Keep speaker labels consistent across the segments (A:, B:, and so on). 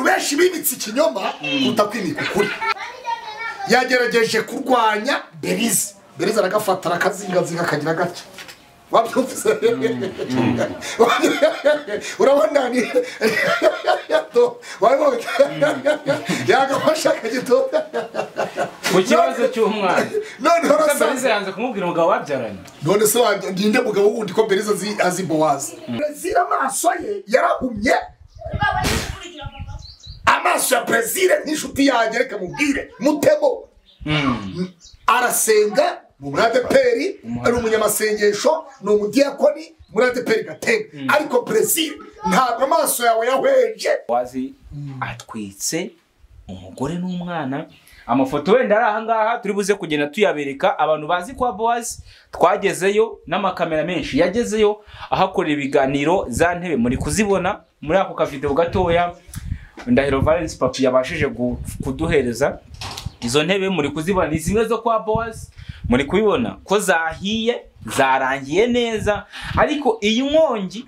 A: wakwimitse ikinyoma utakwimika ukuri yagerageje kurwanya berize berize aragafata arakazingazinga akagira gake wabyumvise urabona ni wabibonye yagafashe akagitoda
B: ku kibazo cy'umwana
A: noneho
B: Ese
A: arasa
B: mbese yanze kumubwira umugabo babyaranye
A: none se wa- ninde mugabo wundi ko berize azi- azi bowazi perezida amaso ye yarahumye amaso ya perezida n'inshuti yanjye reka mubwire mutego arasenga ni umwadeperi ari umunyamasengesho ni umudiyakoni umwadeperi gatega ariko perezida ntabwo amaso yawe yahweje
B: wazi atwitse umugore n'umwana amafoto wenda ari ahangaha turi buze kugenda tuyabereka abantu bazi kwa bowazi twagezeyo n'amakamera menshi yagezeyo ahakorera ibiganiro za ntebe muri kuzibona muri ako kavidewo gatoya ndahiro valence papi yabashije gu- kuduhereza izo ntebe muri kuzibona ni zimwe zo kwa bowazi muri kubibona ko zahiye zarangiye neza ariko iyi nkongi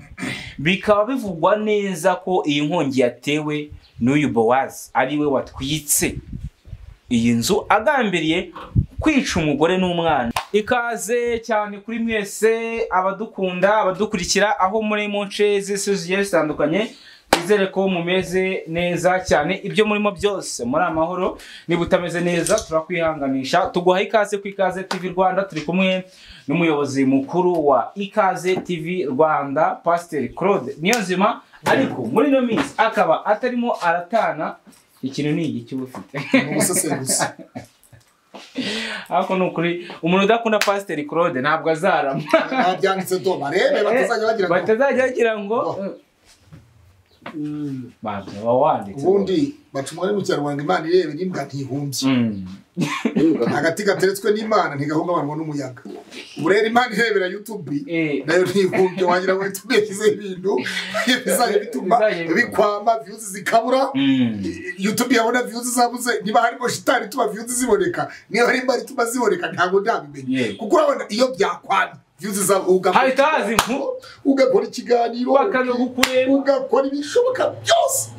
B: bikaba bivugwa neza ko iyi nkongi yatewe n'uyu bowazi ariwe watwitse iyi nzu agambiriye kwica umugore n'umwana ikaze cyane kuri mwese abadukunda abadukurikira aho muri mu nce z'isi zigiye zitandukanye twizere ko mumeze neza cyane ibyo murimo byose muri amahoro niba utameze neza turakwihanganisha tuguha ikaze ku ikaze tv rwanda turi kumwe n'umuyobozi mukuru wa ikaze tv rwanda pasiteri claude niyonzima ariko muri ino minsi akaba atarimo aratana ikintu ni iki uba ufite
A: ni umusesenguzi
B: ariko ni ukuri umuntu udakunda pasiteri claude ntabwo azarama
A: ntabyanditse do barebe batazajya bagira ngo
B: batazajya bagira ngo Babyo, baba wanditse
A: ubundi bacumwa mu kinyarwanda imana irebe n'imbwa ntihumbye
B: Mm.
A: agati gateretswe n'imana ntigahungabanwa n'umuyaga ubu rero imana irebera yutubi
B: Eh.
A: nayo ntihumbye wagira ngo yutubi yashyizeho ibintu bizajya bituma
B: Bizajya bituma.
A: bikwama viyuzi zikabura
B: Mm.
A: yutubi yabona viyuzi zabuze niba harimo shitani ituma viyuzi ziboneka niba hari imbara ituma ziboneka ntabwo ndabimenya
B: Yeah.
A: kuko urabona iyo byakwana viyuzi zabuga
B: hahita haza inku
A: ugakora ikiganiro
B: bakanga kukureba
A: ugakora ibishoboka byose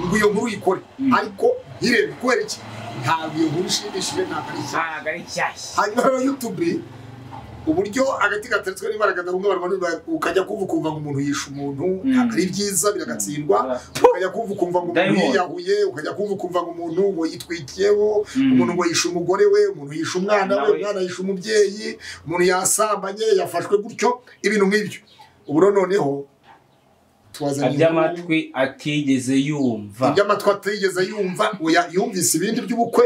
A: ngo iyo nkuru uyikore ariko ntirebe kubera iki ntabwo iyo nkuru ishimishije ntabwo ari ishyaka
B: ntabwo ari nshyashya
A: hanyuma rero yutube uburyo agati gateretswe n'imbaraga gahungabana n'ibanga ukajya kumva ukumva ngo umuntu yishe umuntu ntabwo ari byiza biragatsindwa ukajya kumva ukumva ngo umuntu
B: Diamond.
A: yiyahuye ukajya kumva ukumva ngo umuntu ngo yitwikiyeho
B: Mm.
A: umuntu ngo yishe umugore we umuntu yishe umwana we
B: Nawe.
A: umwana yishe umubyeyi umuntu yasambanye yafashwe gutyo ibintu nk'ibyo ubu rero noneho tubazanye
B: abyo amatwi atigeze yumva
A: ibyo amatwi atigeze yumva oya, yumvise ibindi by'ubukwe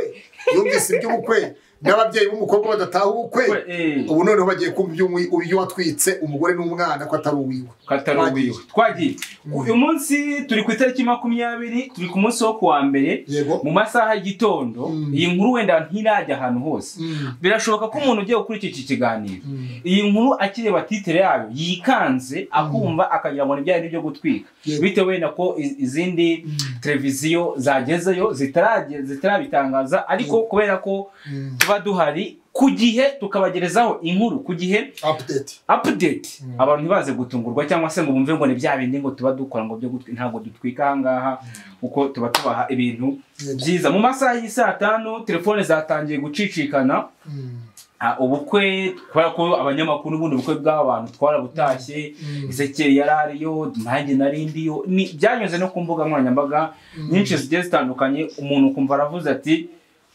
A: yumvise iby'ubukwe n'ababyeyi b'umukobwa badataha ubukwe
B: Eh,
A: ubu noneho bagiye kumva iby'umwe- ibyo watwitse umugore n'umwana ko atari uwiwe
B: katarubiwe twagiye uyu munsi turi ku itariki makumyabiri turi ku munsi wo kuwa mbere
A: yego
B: mu masaha y'igitondo
A: Mm.
B: iyi nkuru wenda ntirajya ahantu hose
A: Mm.
B: birashoboka ko umuntu ugiye gukurikira iki kiganiro
A: Mm.
B: iyi nkuru akireba titere yayo yikanze akumva akagira ngo n'ibyari byo gutwika
A: Yego.
B: bitewe wenda ko i- izindi televiziyo zagezeyo zitarage- zitarabitangaza ariko kubera ko
A: Mm.
B: tuba duhari ku gihe tukabagerezaho inkuru ku gihe
A: update
B: apudeti
A: Mm.
B: abantu ntibaze gutungurwa cyangwa se ngo bumve ngo ni bya bindi ngo tuba dukora ngo byo gutwi- ntabwo dutwika ahangaha kuko tuba tubaha ibintu
A: Yego.
B: byiza mu masaha y'i saa tanu telefone zatangiye gucicikana
A: Mm.
B: Ah, ubukwe kubera ko abanyamakuru n'ubundi ubukwe bw'abantu twarabutashye
A: Mm.
B: ezekiel yari ariyo nanjye nari ndiyo Ni- byanyuze no ku mbuga nkoranyambaga nyinshi zigiye zitandukanye umuntu ukumva aravuze ati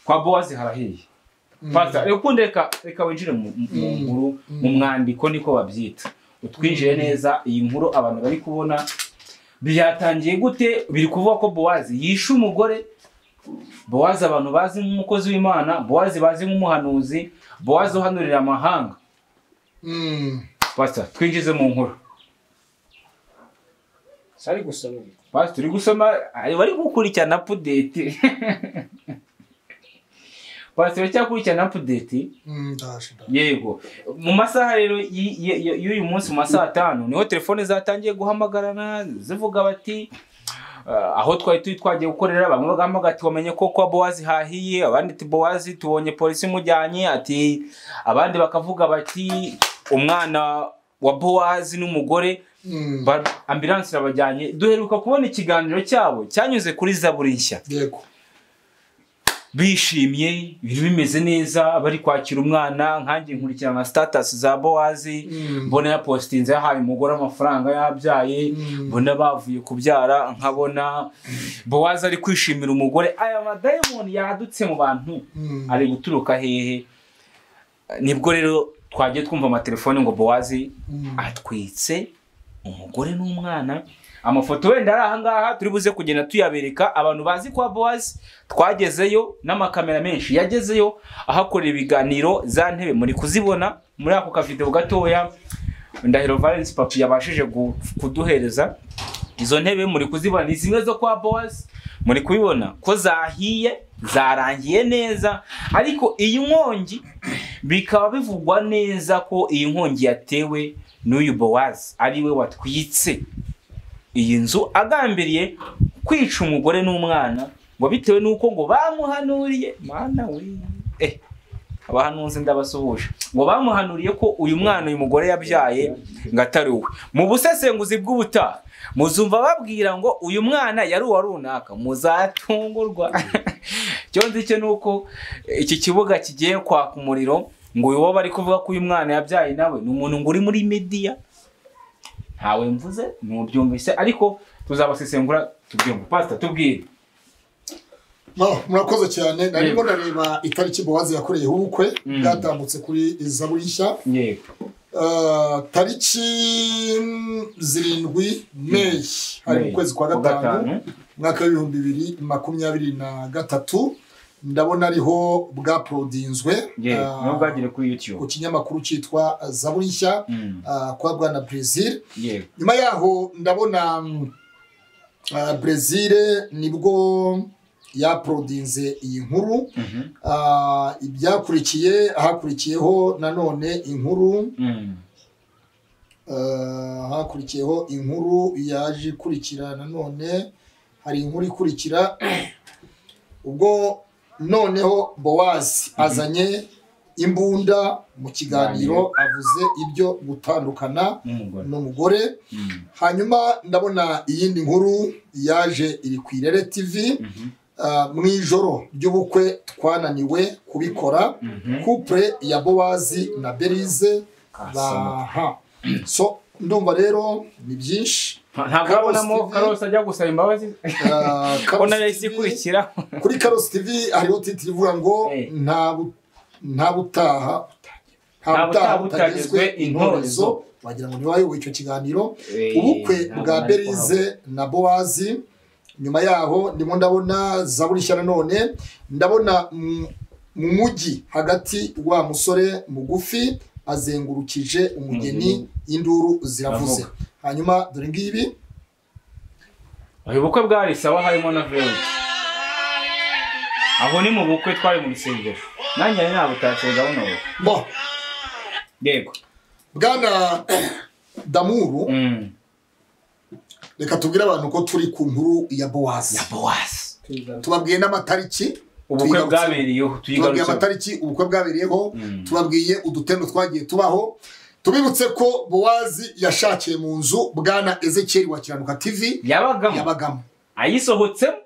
B: kwa bowazi harahiye Pastor, reka ukunde reka reka winjire mu mu- mu
A: Mm.
B: nkuru
A: Mm.
B: mu mwandiko niko babyita utwinjiye neza iyi nkuru abantu bari kubona byatangiye gute biri kuvuga ko bowazi yishe umugore bowazi abantu bazi nk'umukozi w'imana bowazi bazi nk'umuhanuzi bowazi uhanurira amahanga
A: Mm.
B: Pastor, twinjize mu nkuru
C: sari gusoma ibi
B: Pastor, turi gusoma ari- bari gukurikirana apudeti Pastor, uracyakurikirana apudeti
A: Mm, ndaje, ndaje.
B: yego mu masaha rero y- y- y- y'uyu munsi mu masaha atanu niho telefone zatangiye guhamagarana zivuga bati "Ah, aho twari turi twagiye gukorera bamwe bagamba ati wamenye ko kwa bowazi hahiye abandi ati bowazi tubonye polisi imujyanye ati abandi bakavuga bati umwana wa bowazi n'umugore
A: Mm.
B: Ba- ambilanse irabajyanye duheruka kubona ikiganiro cyabo cyanyuze kuri zaburi nshya
A: yego
B: bishimye ibintu bimeze neza bari kwakira umwana nkanjye nkurikirana na sitatasi za bowazi
A: Mm.
B: mbona yapositinze yahaye umugore amafaranga yabyaye
A: Mm.
B: mbona bavuye kubyara nkabona bowazi ari kwishimira umugore aya madayimoni yadutse mu bantu
A: Mm.
B: ari guturuka hehe nibwo rero twagiye twumva amatelefone ngo bowazi
A: Mm.
B: atwitse umugore n'umwana amafoto wenda ari ahangaha turi buze kugenda tuyabereka abantu bazi kwa bowazi twagezeyo n'amakamera menshi yagezeyo ahakorera ibiganiro za ntebe muri kuzibona muri ako kavidewo gatoya ndahiro valence papi yabashije gu- kuduhereza izo ntebe muri kuzibona ni zimwe zo kwa bowazi muri kubibona ko zahiye zarangiye neza ariko iyi nkongi bikaba bivugwa neza ko iyi nkongi yatewe n'uyu bowazi ari we watwitse iyi nzu agambiriye kwica umugore n'umwana ngo bitewe n'uko ngo bamuhanuriye mwana we eh abahanuzi ndabasuhuje ngo bamuhanuriye ko uyu mwana uyu mugore yabyaye ngo atari uwe mu busesenguzi bw'ubutaha muzumva babwira ngo uyu mwana yari uwa runaka muzatungurwa icyo nzi cyo ni uko iki kibuga kigiye kwaka umuriro ngo uyu wo bari kuvuga ko uyu mwana yabyaye nawe ni umuntu ngo uri muri mediya ntawe mvuze ntubyumvise ariko tuzabasesengura tubyumve pasita tubwire
A: No, murakoze cyane narimo ndareba itariki bowazi yakoreyeho ubukwe bwatambutse kuri zaburi nshya
B: yego
A: Uh, tariki mm, zirindwi meyi hari mu kwezi kwa gatanu mwaka w'ibihumbi bibiri makumyabiri na gatatu ndabona ariho bwaporodinzwe
B: yego
A: uh,
B: niba bwagire kuri yutube
A: ku kinyamakuru cyitwa zaburi nshya
B: Mm.
A: uh, kwa bwana brezil
B: yego
A: nyuma yaho ndabona mm, uh, brezil nibwo yaporodinze iyi nkuru
B: Mhm.
A: uh, ibyakurikiye hakurikiyeho nanone inkuru
B: Mm.
A: Ah, hakurikiyeho inkuru yaje ikurikira nanone hari inkuru ikurikira ubwo noneho bowazi azanye imbunda mu kiganiro avuze ibyo gutandukana
B: n'umugore
A: n'umugore
B: Mm.
A: hanyuma ndabona iyindi nkuru yaje iri ku irere tv
B: Mhm.
A: ah, mu ijoro ry'ubukwe twananiwe kubikora
B: Mhm.
A: couple ya bowazi na berize
B: Kasama.
A: aha so ndumva rero ni byinshi
B: ntabwo
A: Karos
B: urabonamo
A: TV.
B: karosi ajya gusaba imbabazi
A: Ah,
B: ko
A: Karos
B: nayo yahise
A: TV
B: ikurikira
A: kuri karosi tv hariho titiri ivuga ngo
B: Eh.
A: nta bu- nta butaha
B: Nta
A: nta
B: butaha
A: butaha
B: butagezwe
A: butagezwe
B: intorezo.
A: intorezo wagira ngo ntiwayoboye icyo kiganiro
B: Eh,
A: ubukwe
B: ntabwo
A: bwa
B: nari
A: berize na bowazi nyuma yaho ndimo ndabona zaburi nshya nanone ndabona mu mu mujyi hagati wa musore mugufi azengurukije umugeni induru ziravuze hanyuma dore ngibi
B: uyu bukwe bwari sawa harimo na veleti aho ni mu bukwe twari mu rusengero nanjye nari nabutatse gahunda ubu
A: Bon,
B: yego
A: bwana damuru
B: Mm.
A: reka tubwire abantu ko turi ku nkuru ya bowazi
B: bowazi
A: tubabwiye n'amatariki
B: ubukwe
A: tuyigarutse.
B: bwabereyeho
A: tubabwiye
B: tuyigarutse
A: amatariki ubukwe bwabereyeho
B: Mm.
A: tubabwiye udutendo twagiye tubaho tubibutse ko bowazi yashakiye mu nzu bwana ezekiyeli wa kiranuka tv
B: yabagamo
A: yabagamo
B: ayisohotsemo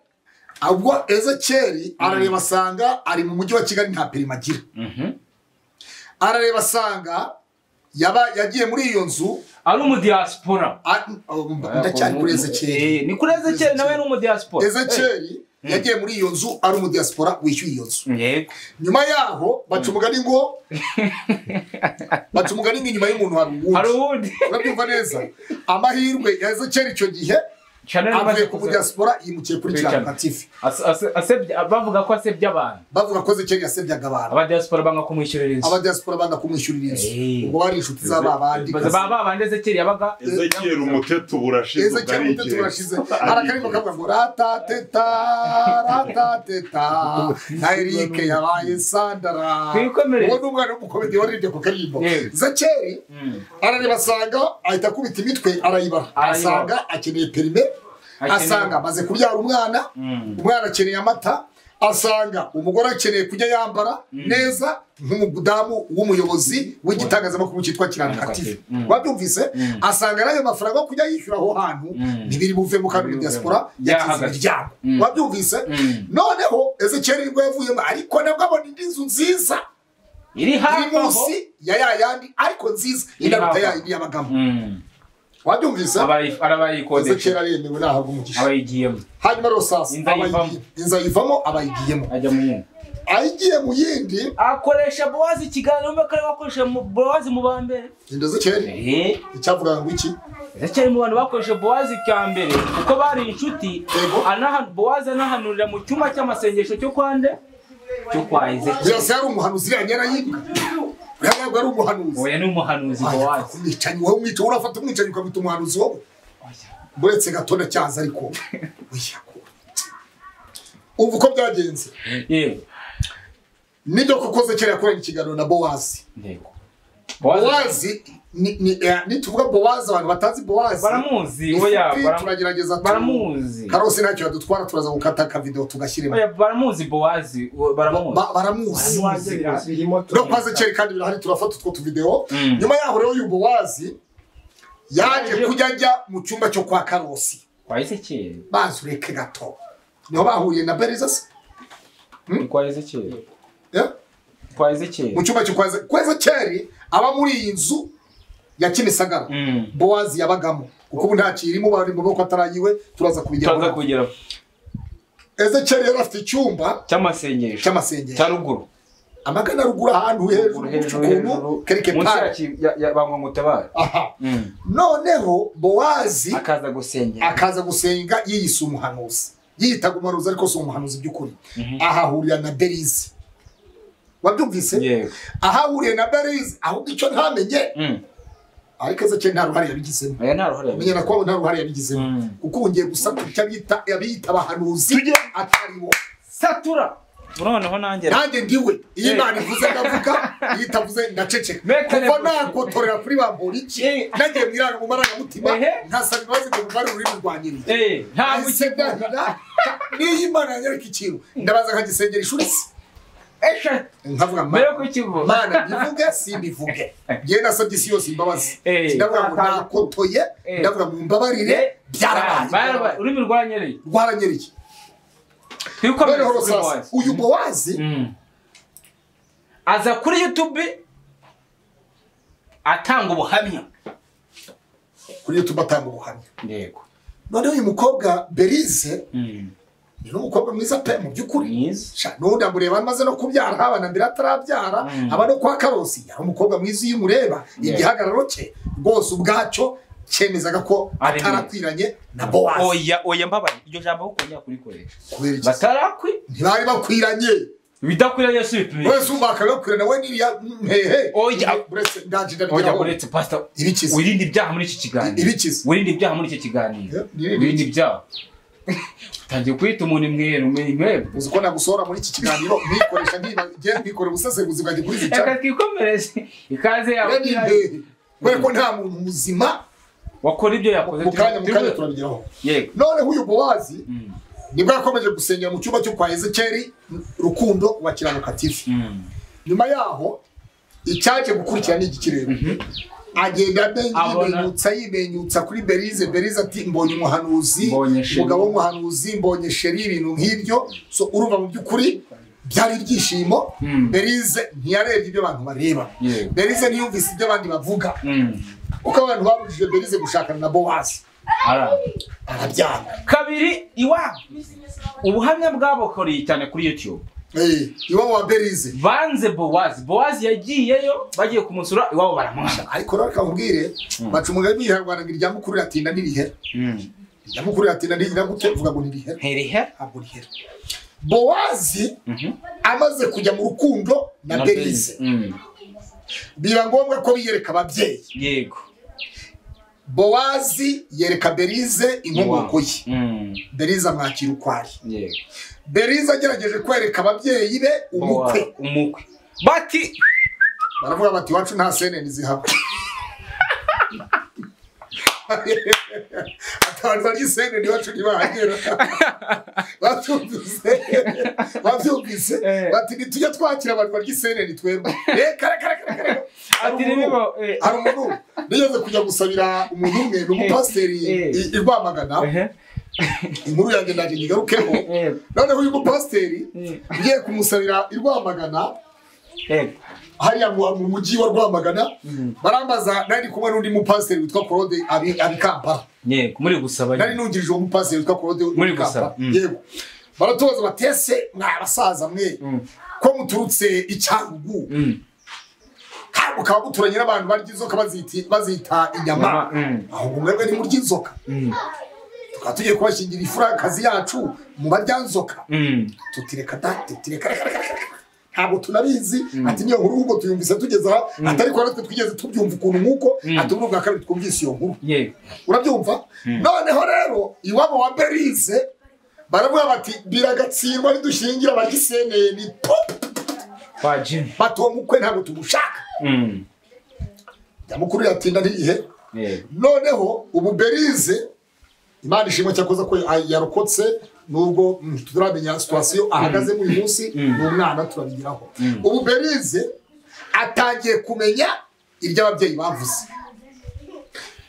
A: ubwo ezekiyeli arareba asanga ari mu mujyi wa kigali nta perima agira
B: Mhm.
A: arareba asanga yaba yagiye muri iyo nzu
B: ari umudiyasipora
A: a- ndacyari kuri ezekiyeli
B: Eh, ni kuri ezekiyeli nawe ni umudiyasipora
A: ezekiyeli yagiye muri iyo nzu ari umudiyasipora wishyuye iyo nzu
B: Eh, yego
A: nyuma yaho baca umugani ngo baca umugani ngo inyuma y'umuntu hari
B: hari
A: uwundi
B: ubundi
A: urabyumva neza amahirwe ya ezekiyeli icyo gihe
B: Chanel
A: avuye
B: amaze
A: ku
B: kuza-
A: mudiyasipora yimukiye kuri
B: Kuri
A: kiranuka tv
B: Ase- ase- asebye- bavuga ko asebye abantu
A: bavuga ko ezekiyeli yasebyaga abantu
B: abadiyasipora banga kumwishyurira inzu
A: abadiyasipora banga kumwishyurira inzu
B: Eh.
A: ubwo bari inshuti z'aba bandi
B: Baza- ba ba bandi ezekiyeli yabaga
C: ezekiyeli umuteto burashize
A: ezekiyeli umuteto
C: ubwo
A: urashize hari akaririmbo kavuga ngo ratateta ratateta na erike yabaye sandara
B: Twikomereze.
A: uwo ni umwana w'umukomedi waririmbye ku karirimbo
B: Yewe.
A: zekeri arareba asanga ahita akubita imitwe arayibara
B: Arayibara.
A: asanga akeneye perime
B: Akeneye-
A: asanga amaze kubyara umwana
B: Mm.
A: umwana akeneye amata asanga umugore akeneye kujya yambara neza nk'umudamu w'umuyobozi w'igitangazamakuru cyitwa kirangakativi
B: Mm.
A: wabyumvise
B: Mm.
A: asanga n'ayo mafaranga yo kujya yishyura aho hantu
B: Mm.
A: ntibiri buvemo kandi muri
B: Ntibiri
A: diaspora
B: buvemo.
A: yakize
B: Yahagaze.
A: imiryango
B: Mm.
A: wabyumvise
B: Mm.
A: noneho ezekiyeli nibwo yavuyemo ariko nabwo abona indi nzu nziza
B: iri
A: iri
B: hafi aho
A: munsi ya ya yandi ariko nziza
B: Iri
A: inaruta
B: hafi
A: ya
B: aho.
A: indi y'abagamo
B: Mm.
A: wabyumvise
B: Abayi-
A: ezekiyeli
B: arabayikodesha
A: aremewe nahabwa umugisha
B: abayigiyemo
A: hanyuma rosasi
B: Inzu ayivamo.
A: abayi- inzu ayivamo abayigiyemo
B: ajya mu mwuga
A: ayigiye mu yindi
B: akoresha bowazi ikiganiro mbe kare wakoresha mu- bowazi mu ba mbere
A: inda z'ikeri
B: Eh,
A: icyavugaga ngo iki
B: ndacyari mu bantu bakoresha bowazi cya mbere kuko bari inshuti
A: Yego.
B: anaha- bowazi anahanurira mu cyumba cy'amasengesho cyo kwa nde cyo kwa ezekiyeli
A: birasa yari umuhanuzi iriya nyana yibwa uriya ntabwo ari umuhanuzi
B: oya ni umuhanuzi bowazi
A: umwicanyi wowe umwica wowe urafata umwicanyi ukamwita umuhanuzi wowe buretse gato ndacyaza ariko oya ko ubu uko byagenze
B: yego
A: nibyo kuko zekeri yakoranye ikiganiro na bowazi
B: yego
A: bowazi ni- ni- eh, nituvuga bowazi abantu batazi bowazi
B: baramuzi
A: ni
B: oya
A: inshuti,
B: bara-
A: turagerageza tu-
B: baramuzi
A: karose ntacyo yadutwara turaza gukata akavidewo tugashyiremo
B: oya baramuzi bowazi o- baramuzi
A: Ba- baramuzi
D: birimo
A: no kwa zekeri kandi birahari turafata utwo tuvidewo
B: Mm.
A: nyuma yaho rero uyu bowazi yaje kujya ajya mu cyumba cyo kwa karosi
B: kwa ezekiyeli
A: mazi ureke gato niho bahuye na beriza se
B: ni kwa ezekiyeli
A: Eh?
B: kwa
A: mu
B: ezekiyeli
A: cyumba cyo kwa Ze- kwa zekeri aba muri iyi nzu ya kimisagara
B: Mm.
A: bowazi yabagamo kuko ubu ntacyo irimo bari mu maboko atarayiwe turaza
B: turaza
A: kubijyaho
B: kugera
A: ezekeri yari afite icyumba
B: cy'amasengesho
A: cy'amasengesho
B: cya ruguru
A: amagana ruguru ahantu hejuru gutya ukuntu kereke pari
B: bangwamutabara
A: aha noneho bowazi
B: akaza gusengera
A: akaza gusenga yiyise umuhanuzi yiyitaga umuhanuzi ariko si umuhanuzi by'ukuri ahahurira na berizi wabyumvise
B: yewe
A: ahahuriye na berizi ahubwo icyo ntamenye
B: Mm.
A: ariko ezekiyeli nta ruhare yabigizemo
B: oya nta ruhare
A: menyera ko nta ruhare yabigizemo
B: Mm.
A: kuko ubu ngiye gusaka icyo abita abiyita abahanuzi ataribo
B: satura noneho nanjye
A: nanjye ndiwe iyo
B: Eh.
A: imana ivuze ndavuga iyo itavuze ndaceceka
B: Make an
A: kuva
B: effort.
A: nagotorera kuri ba mboriki
B: Eh.
A: nagiye mu iranga- mu marangamutima
B: Ehe.
A: nkasaba imbabazi ngo mvare ururimi rwanjye
B: Eh, ntabwo
A: Ese
B: ukivuga
A: ndahira, niyo imana yanyereka ikintu ndabaza nkagisengera ishuri se
B: eshatu
A: nkavuga
B: mbere yo
A: "Ma-
B: kukivuga
A: mana mbivuge simbivuge njyewe nasabye isi yose imbabazi
B: Eh.
A: ndavuga ngo nakotoye
B: Eh.
A: ndavuga ngo mbabarire
B: Byarabaye.
A: byarabaye
B: ururimi rwanyereye
A: rwaranyereye
B: twikomere
A: noneho
B: kuri
A: rusasa
B: bowazi
A: uyu bowazi
B: Mm. aza kuri youtube atanga ubuhamya
A: kuri youtube atanga ubuhamya
B: yego
A: noneho uyu mukobwa berize
B: Mm.
A: ni n'umukobwa mwiza pe mu by'ukuri
B: mwiza
A: Sha, n'undi amureba amaze no kubyara habana mbere atarabyara
B: Mm.
A: aba no kwa karosi yari umukobwa mwiza iyo umureba
B: Yeah.
A: igihagararo cye rwose ubwacyo cyemezaga ko
B: Ari mwiza.
A: atarakwiranye na bowazi
B: oya oya mbabaye iryo jambo aho ukongera kurikoresha
A: kubera iki se?
B: batarakwi
A: ntibari bakwiranye
B: bidakwiranye si bipimye
A: wese umva akabakwirana we n'iriya mpehe
B: Oya.
A: buretse ndaje
B: oya
A: ndabigeraho
B: uretse pasita
A: ibikiza
B: wirinde ibyaha muri iki kiganiro
A: Ibikiza.
B: wirinde ibyaha muri iki kiganiro
A: Eh, ni- ni-
B: wirinde ibyaha utangiye kwita umuntu imweru umenya imweru
A: uzi ko nagusohora muri iki kiganiro mwikoresha ngiye mbikore ubusesenguzi bwanjye kuri iki cyane
B: reka twikomereze ikaze yawe
A: we ni impehe kubera ko nta muntu muzima
B: wakora ibyo yakoze
A: mu kanya mu
B: turi-
A: kanya
B: turi-
A: turabigeraho
B: yego
A: noneho uyu bowazi
B: Mm.
A: nibwo yakomeje gusengera mu cyumba cyo kwa ezekeri rukundo wa kiranuka tv
B: Mm.
A: nyuma yaho icyaje gukurikira ni igikirere agenda amenya
B: Abona-
A: yimenyutsa yimenyutsa kuri berize berize ati mbonye umuhanuzi
B: Mbonye Sheri."
A: umugabo w'umuhanuzi mbonye sheri ibintu nk'ibyo so urumva mu by'ukuri byari ibyishimo
B: Mm.
A: berize ntiyarebye ibyo abantu bareba
B: Yego.
A: berize ntiyumvise ibyo abandi bavuga
B: Mm.
A: kuko abantu babujije berize gushakana na bowazi
B: Ara.
A: arabyanga
B: kabiri iwabo ubuhamya bwabokoreye cyane kuri youtube
A: Eh, iwabo wa berize
B: banze bowazi bowazi yagiyeyo bagiye kumusura iwabo baramwanga
A: ariko rero reka nkubwire baca umugani yihangana ngo irya mukuru iratinda nirihera
B: Mm.
A: irya mukuru iratinda nirihera gute uvuga ngo nirihera
B: Herihe?
A: ntabwo rihera bowazi
B: Mhm.
A: amaze kujya mu rukundo na berize
B: Mm.
A: biba ngombwa ko biyereka ababyeyi
B: yego
A: bowazi yereka berize inkomoko ye
B: Mm.
A: berize amwakira uko ari
B: yego
A: berize agerageje kwereka ababyeyi be umukwe
B: Bowazi, umukwe bati
A: baravuga bati iwacu nta seneni zihaba abantu bari isende ntibacu ntibahagera babyumvise babyumvise
B: Eh.
A: bati nitujya twakira abantu barya isende twemba eh kare kare kare kare
B: ati
A: Hari umuntu-
B: nibo eh,
A: hari umuntu nigeze kujya gusabira umuntu umwe ni umupasiteri
B: Eh.
A: i- i Rwamagana
B: ehe,
A: inkuru yanjye nanjye nyigarukeho
B: eh,
A: noneho uyu mupasiteri
B: eh,
A: ugiye kumusabira i Rwamagana
B: eh,
A: hariya mu mu mujyi wa Rwamagana
B: Mhm.
A: barambaza nari ndi kumwe n'undi mupasiteri witwa Claude abi abi Kampala
B: yego muri gusaba
A: nari
B: nyine.
A: nungirije uwo mupasiteri witwa Claude uri
B: Muri
A: mu Kampala.
B: gusaba, mm.
A: yego baratubaza batese mwa basaza mwe
B: Mm,
A: ko muturutse icyagugu
B: mm,
A: kandi mukaba muturanye n'abantu barya inzoka baziti- bazita inyama
B: mama, mm,
A: ahubwo mwebwe ni murya inzoka
B: mm,
A: tukaba tugiye kubashingira ifurakazi yacu mu barya nzoka
B: mm.
A: tutireka da tutireka reka, reka, reka, reka. ntabwo tunabizi ati niyo nkuru ahubwo tuyumvise tugeze aha ati ariko natwe twigeze tubyumva ukuntu nk'uko
B: Mm.
A: ati ubu bwa kabiri twumvise iyo nkuru
B: yego
A: urabyumva noneho rero iwabo wa berize baravuga bati biragatsindwa nidushingira abagiseneye ni pop
B: kwa jini
A: bati uwo mukwe ntabwo tumushaka
B: Mm,
A: nyamukuru yatinda n'igihe
B: yego
A: noneho ubu berize imana ishimwe cyakoze ko ya- yarokotse nubwo mm, turamenya situwasiyo ahagaze muri uyu munsi ni umwana turabigeraho ubu berize atangiye kumenya ibyo ababyeyi bavuze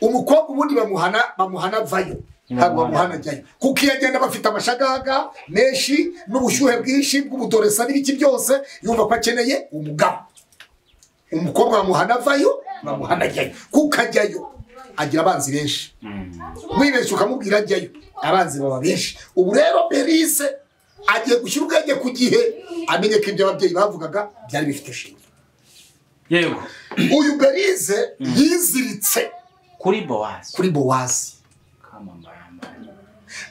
A: umukobwa ubundi bamuhana bamuhana vayo ntabwo bamuhana ajyayo kuko iyo agenda bafite amashagaga menshi n'ubushyuhe bwinshi bw'ubudoresa n'ibiki byose yumva ko akeneye umugabo umukobwa bamuhana avayo bamuhana ajyayo kuko ajyayo agira abanzi benshi wibeshye ukamubwira ajyayo abanzi baba benshi ubu rero berise agiye gushyira ubwenge ku gihe amenye ko ibyo ababyeyi bavugaga byari bifite shingiro
B: yego
A: uyu berise yiziritse
B: kuri bowazi
A: kuri bowazi
B: kamambaramba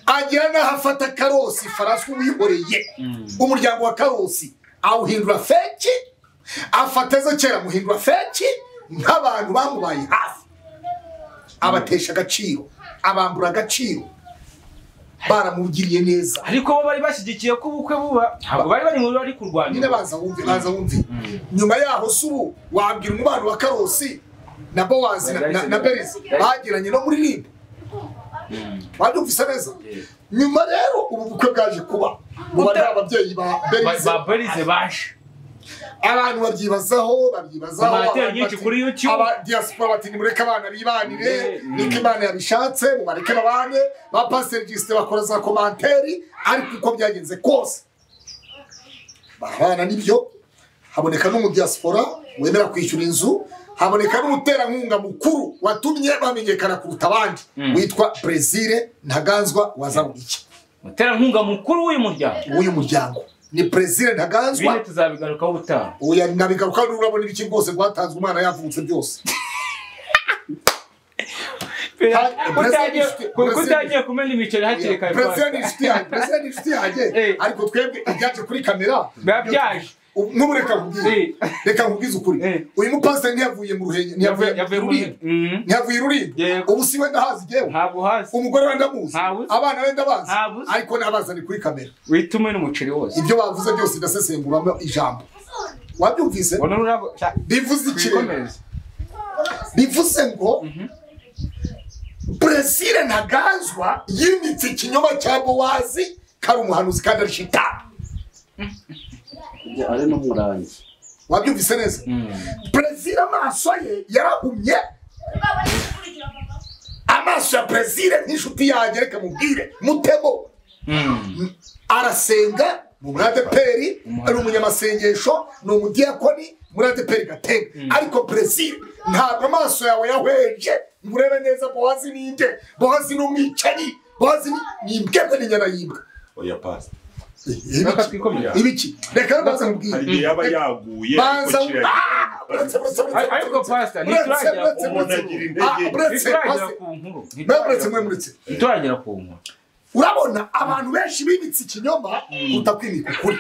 A: agera n'aho afata karosi farasi uwihoreye umuryango wa karosi awuhindura feki afata ezekera amuhindura feki nk'abantu bamubaye hafi abatesha agaciro abambura agaciro baramugiriye neza
B: ariko bo bari bashyigikiye ko ubukwe buba ntabwo bari bari mu bari
A: nyine
B: kurwanira
A: baza wumve baza wumve nyuma yaho se ubu wabwira umubano wa karosi na bowazi na- na- na berizi bagiranye no muri ribu babyumvise neza nyuma rero ubu bukwe bwaje kuba mu bari ababyeyi ba berize
B: ba barize baje
A: abantu babyibazaho babyibazaho
B: Amateka
A: abantu
B: nyinshi
A: bati-
B: kuri YouTube.
A: aba diaspora bati nimureke abana bibanire
B: Mm.
A: niko imana yabishatse mubareke babane ba pasiteri gisite bakora za komanteri ariko uko byagenze kose barabana n'ibyo haboneka n'umudiaspora wemera kwishyura inzu haboneka n'umuterankunga mukuru watumye bamenyekana kuruta abandi
B: Mm.
A: witwa brezile ntaganzwa wazaburiye
B: umuterankunga mukuru w'uyu muryango
A: w'uyu muryango ni brezile ntaganzwa
B: bine tuzabigarukaho ubutaha
A: oya nabigaruka n'ururabo n'ibiki rwose rwatanzwe umwana yavutse byose Ha-
B: Kutangiye-
A: President-
B: ku- kutangiye kumena imiceri hakiri kare
A: perezida ni inshuti yanjye perezida ni inshuti yanjye
B: Eh.
A: ariko twebwe ibyaje kuri kamera
B: Biba byaje.
A: Ubu- nk'ubu reka nkubwire
B: Eh.
A: reka nkubwize ukuri
B: Eh.
A: uyu mupasiteri ntiyavuye mu ruhenge ntiyavuye
B: Yavuye- yavuye
A: mu
B: muri
A: rulindo
B: Mhm.
A: ntiyavuye i rulindo
B: Yego.
A: ubu si we ndahazi yewe
B: ntabwo hasi
A: umugore we ndamuzi
B: Ntabuzi.
A: abana be ndabazi
B: Ntabuzi.
A: ariko nabazane kuri kamera
B: witume n'umuceri wose
A: ibyo bavuze byose ndasesenguramo ijambo wabyumvise
B: ubona ururabo Sha-
A: bivuze ikintu
B: twikomeze
A: bivuze ngo brezil ntaganzwa yimitse ikinyoma cya bowazi kari umuhanuzi kandi ari shitani
D: ari n'umurangi
A: wabyumvise neza brezil amaso ye yarahumye amaso ya brezil nk'inshuti yanjye reka mubwire mutemo arasenga ni umuradeperi ari umunyamasengesho ni umudiyakoni umuradeperi gatenga ariko brezil ntabwo amaso yawe yahweje ngo urebe neza bowazi ni nde bowazi ni umwicanyi bowazi ni- ni imbwebwe ni inyana y'imbwa
C: oya pasita
B: reka
A: ibiki
B: twikomeze
A: ibiki reka rero banza
C: hari
A: mubwire
C: igihe yaba yaguye ariko
A: banza
C: kiragira
A: Ah! Buretse, buretse, buretse,
B: Ariko
A: buretse.
B: pastor,
A: Buretse,
B: ntiturajya
A: buretse,
C: umuntu
A: buretse.
C: agira
A: Ah,
C: intege.
A: buretse,
B: ntituragera
A: pastor.
B: ku nkuru
A: Mwe muretse mwe muretse
B: ntituragera ku nkuru
A: urabona abantu benshi bibitse ikinyoma kuruta kwimika ukuri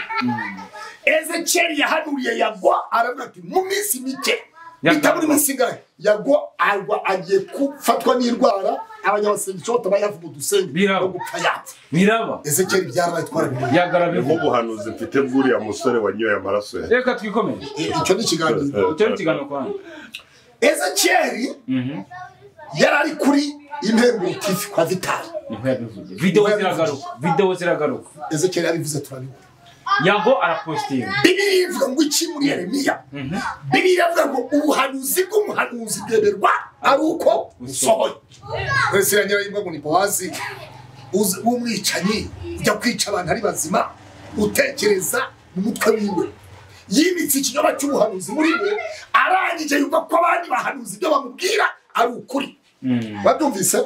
A: ezekeri yahanuriye yagwa aravuga ati mu minsi mike
B: Yagwa.
A: bitabura iminsi ingahe yagwa agwa agiye gufatwa n'indwara abanyamasenga icyota bayavu mu dusenga
B: Biraba.
A: no gupfa yapfa
B: biraba
A: ezekeri byarabaye twarabimenye
C: ni
B: yagarabiho
C: nk'ubuhanuzi mfite bw'uriya musore wanyoye amaraso ya
B: reka twikomeje
A: icyo ni ikiganiro
B: icyo ni ikiganiro kwa hano
A: ezekeri
B: Mhm.
A: yari ari kuri interuro tv kwa vitari
B: niho yabivuze videwo ziragaruka videwo ziragaruka
A: ezekeri yabivuze turabibona
B: yago arapositinga
A: bibiri ivuga ngo iki muri yeremiya bibiri avuga ngo ubuhanuzi bw'umuhanuzi bwemerwa ari uko usohoye wese iranyura imwe ngo ni bowazi uzi- w'umwicanyi ujya kwica abantu ari bazima utekereza mu mutwe wiwe yimitse ikinyoma cy'ubuhanuzi muri we arangije yumva ko abandi bahanuzi ibyo bamubwira ari ukuri babyumvise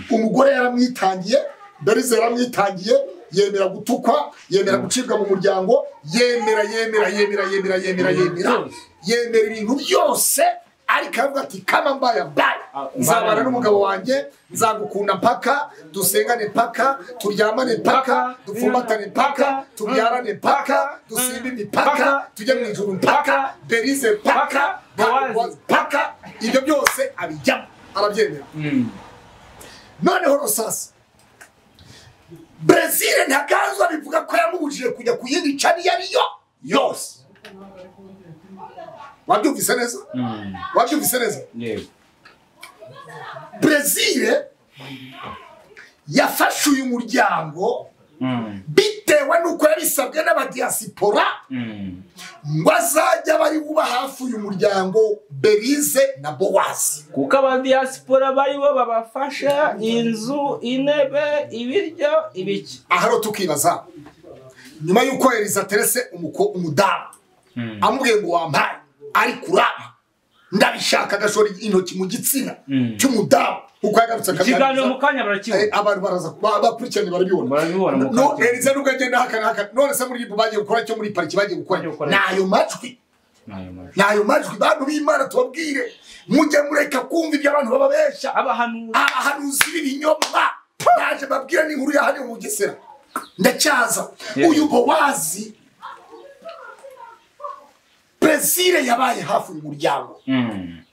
A: umugore yaramwitangiye berize yaramwitangiye yemera gutukwa yemera gucibwa mu muryango yemera yemera yemera yemera yemera yemera yemera ibintu byose ariko aravuga ati kama mbaya mbaye nzabana n'umugabo wanjye nzagukunda mpaka dusengane mpaka turyamane mpaka dufumbatane mpaka tubyarane mpaka dusimbe imipaka tujye mu ijuru mpaka berize mpaka mpaka ibyo byose abijyamo arabyemera noneho rusasa brezil ntaganzwa bivuga ko yamubujije kujya ku yindi cani iyo ariyo yose wabyumvise neza wabyumvise neza
B: yego
A: brezil yafashe uyu muryango
B: Mm.
A: bitewe n'uko yabisabwe n'abadiyasipora
B: Mm.
A: ngo azajya bari buba hafi uyu muryango berize na bowazi
B: kuko abadiyasipora bari bo babafasha inzu intebe ibiryo ibiki
A: aha rero tukibaza nyuma y'uko eliza terese umuko- umudamu amubwiye ngo wampaye ariko uraba ndabishaka agashora intoki mu gitsina
B: Mm.
A: cy'umudamu kuko yagarutse
B: ikiganiro
A: akaganiriza
B: mu kanya
A: Eh,
B: barakibona
A: abantu baraza ba- bakurikiranye barabibona
B: barabibona mu
A: no
B: kanya
A: eliza nubwo agenda haka n'aka none se muri ribu bagiye gukora cyo muri pariki bagiye gukora
B: Bagiye gukora.
A: ni ayo majwi
B: N'ayo majwi.
A: ni ayo majwi bantu b'imana tubabwire mujye mureka kumva ibyo abantu bababeshya
B: abahanuzi
A: abahanuzi b'ibinyoma naje babwira n'inkuru ya hano mu bugesera ndacyaza
B: Yeah.
A: uyu bowazi brezil yabaye hafi uyu muryango
B: Mm.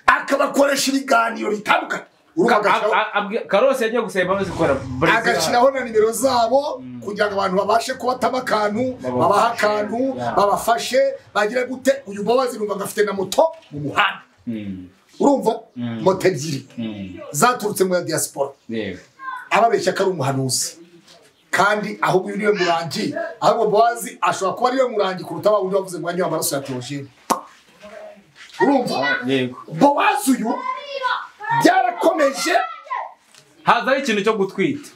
A: akabakoresha ibiganiro bitandukanye urubuga agashyiraho-
B: A- a- abwi- karose yagiye gusaba imbabazi kubera Brezil.
A: agashyiraho na nimero zabo kugira ngo abantu babashe kubatamo akantu babahe akantu
B: Yeah.
A: babafashe bagira gute uyu bowazi numva agafite na moto mu muhanda
B: Mm.
A: urumva
B: Mm.
A: moto ebyiri
B: Mm.
A: zaturutse mu ya diaspora
B: yego
A: ababeshya ko ari umuhanuzi kandi ahubwo uyu niwe murangi ahubwo bowazi ashobora kuba ariwe murangi kuruta wa wundi wavuze mwanya w'amaraso ya teogene urumva
B: yego
A: bowazi uyu byarakomeje
B: hazaho ikintu cyo gutwita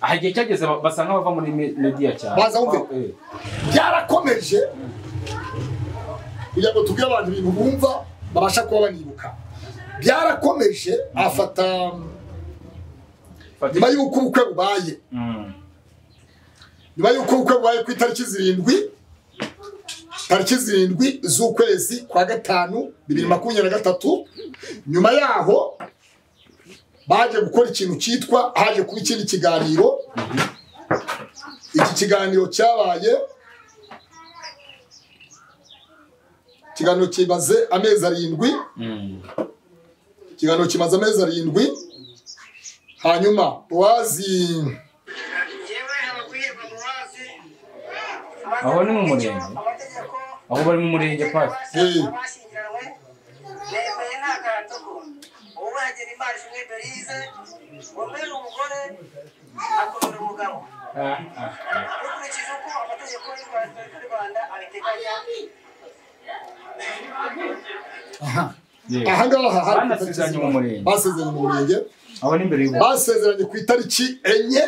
B: aha igihe cyageze ba- basa nk'abava muri me- mediya cyane
A: Baza wumve.
B: Eh.
A: byarakomeje kugira ngo tubwire abantu ibintu bumva babasha kuba banibuka byarakomeje afata
B: Fata-
A: nyuma y'uko ubukwe bubaye
B: Mm.
A: nyuma y'uko ubukwe bubaye ku itariki zirindwi tariki zirindwi z'ukwezi kwa gatanu bibiri makumyabiri na gatatu nyuma yaho baje gukora ikintu cyitwa haje kuba ikindi kiganiro iki kiganiro cyabaye ikiganiro kimaze amezi arindwi
B: Mm.
A: ikiganiro kimaze amezi arindwi hanyuma wazi
D: aho ni mu murenge
B: aho bari mu murenge
D: murenge
B: pasi
D: pasi
A: Eh.
D: nemeye nta gahatugu ubu yagira imana ishimwe berize umwe ni umugore akomera umugabo
B: Ah, ah, ah.
D: dukurikije uko amategeko y'u Rwanda- y'u rwanda abiteganya
B: Yego.
A: ahangaha hari ku itariki
B: banasezeranye mu murenge
A: basezeranye mu murenge
B: aho ni imbere y'ubu
A: basezeranye ku itariki enye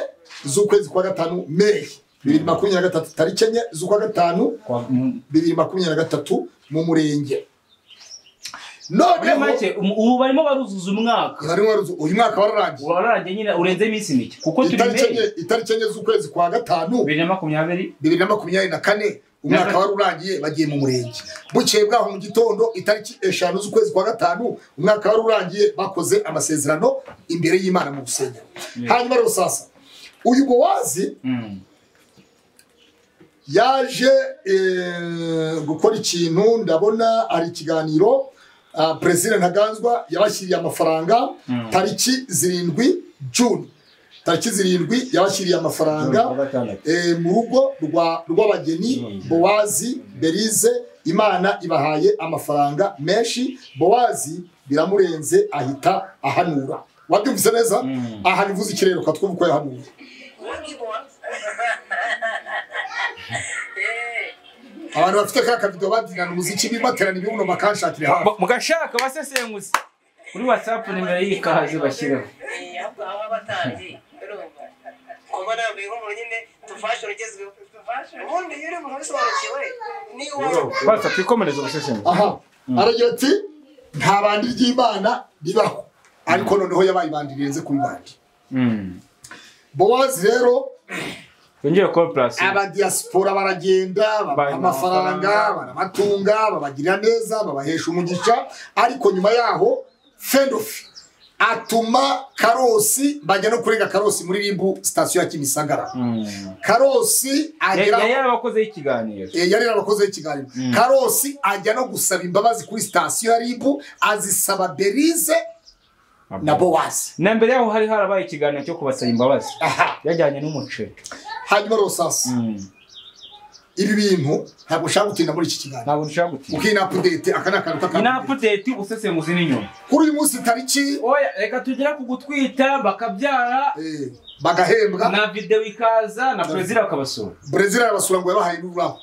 A: z'ukwezi kwa gatanu meyi bibiri makumyabiri na gatatu tariki enye z'ukwa gatanu
B: Kwa- mu-
A: bibiri makumyabiri na gatatu mu murenge
B: muri
A: noneho
B: make um- ubu barimo baruzuza umwaka
A: bari waruzi- uyu mwaka wararangiye
B: wararangiye nyine urenze iminsi mike kuko turi
A: itariki
B: meyi
A: enye itariki enye z'ukwezi kwa gatanu
B: bibiri na makumyabiri
A: bibiri na makumyabiri na kane umwaka wari urangiye bagiye mu murenge bukeye bwaho mu gitondo itariki eshanu z'ukwezi kwa gatanu umwaka wari urangiye bakoze amasezerano imbere y'imana mu rusengero hanyuma rero sasa uyu bowazi
B: Mm.
A: yaje eh, gukora ikintu ndabona hari ikiganiro ah, perezida ntaganzwa yabashyiriye amafaranga tariki zirindwi juni tariki zirindwi yabashyiriye
B: Kuwa
A: amafaranga
B: gatandatu.
A: eh, mu rugo rwa- rw'abageni
B: Mm.
A: bowazi berize imana ibahaye amafaranga menshi bowazi biramurenze ahita ahanura wabyumvise neza
B: Mm.
A: aha nivuze ikirere ukatwumva uko yahanuye abantu bafite ka kavido babyinana umuziki bimaterana ibibuno bakanshakira hafi
B: mugashaka basesenguzi kuri watsapu nimero y'ikaze bashyiraho
D: ahubwo aba abatandi urumva kuba ntabwo inkuru nyine tufashoni igezweho ubundi iyo uri umuntu ubisobanukiwe ni iwawe
B: watsapu ikomereza ubusesenguzi
A: aha aragira ati nta bandi ry'imana ribaho ariko noneho yabaye ibandi rirenze kuri bandi
B: Mm.
A: bowazi rero
B: yongeye kuba purasi
A: abadiyasipora baragenda babaha
B: Babaha
A: amafaranga
B: amafaranga.
A: barabatunga babagirira neza babahesha umugisha ariko nyuma yaho fendofi atuma karosi bajya no kurega karosi muri ribu sitasiyo ya kimisagara karosi agera
B: yari yarabakozeho ikiganiro
A: Eh, yari yarabakozeho ikiganiro karosi ajya no gusaba imbabazi kuri sitasiyo ya ribu azisaba berize na bowazi
B: na mbere yaho hari harabaye ikiganiro cyo kubasaba imbabazi
A: aha
B: yajyanye n'umuceri
A: hanyuma rosasi ibi bintu ntabwo ushaka gutinda muri iki kiganiro
B: ntabwo dushaka gutinda
A: ukinapudete aka ni akantu k'akantu
B: inapudeti usesenguzi n'inyuma
A: kuri uyu munsi tariki
B: oya reka tugere ku gutwita bakabyara
A: eh, bagahembwa
B: na videwo ikaza na perezida bakabasura
A: brezil arabasura ngo yabahaye n'ururabo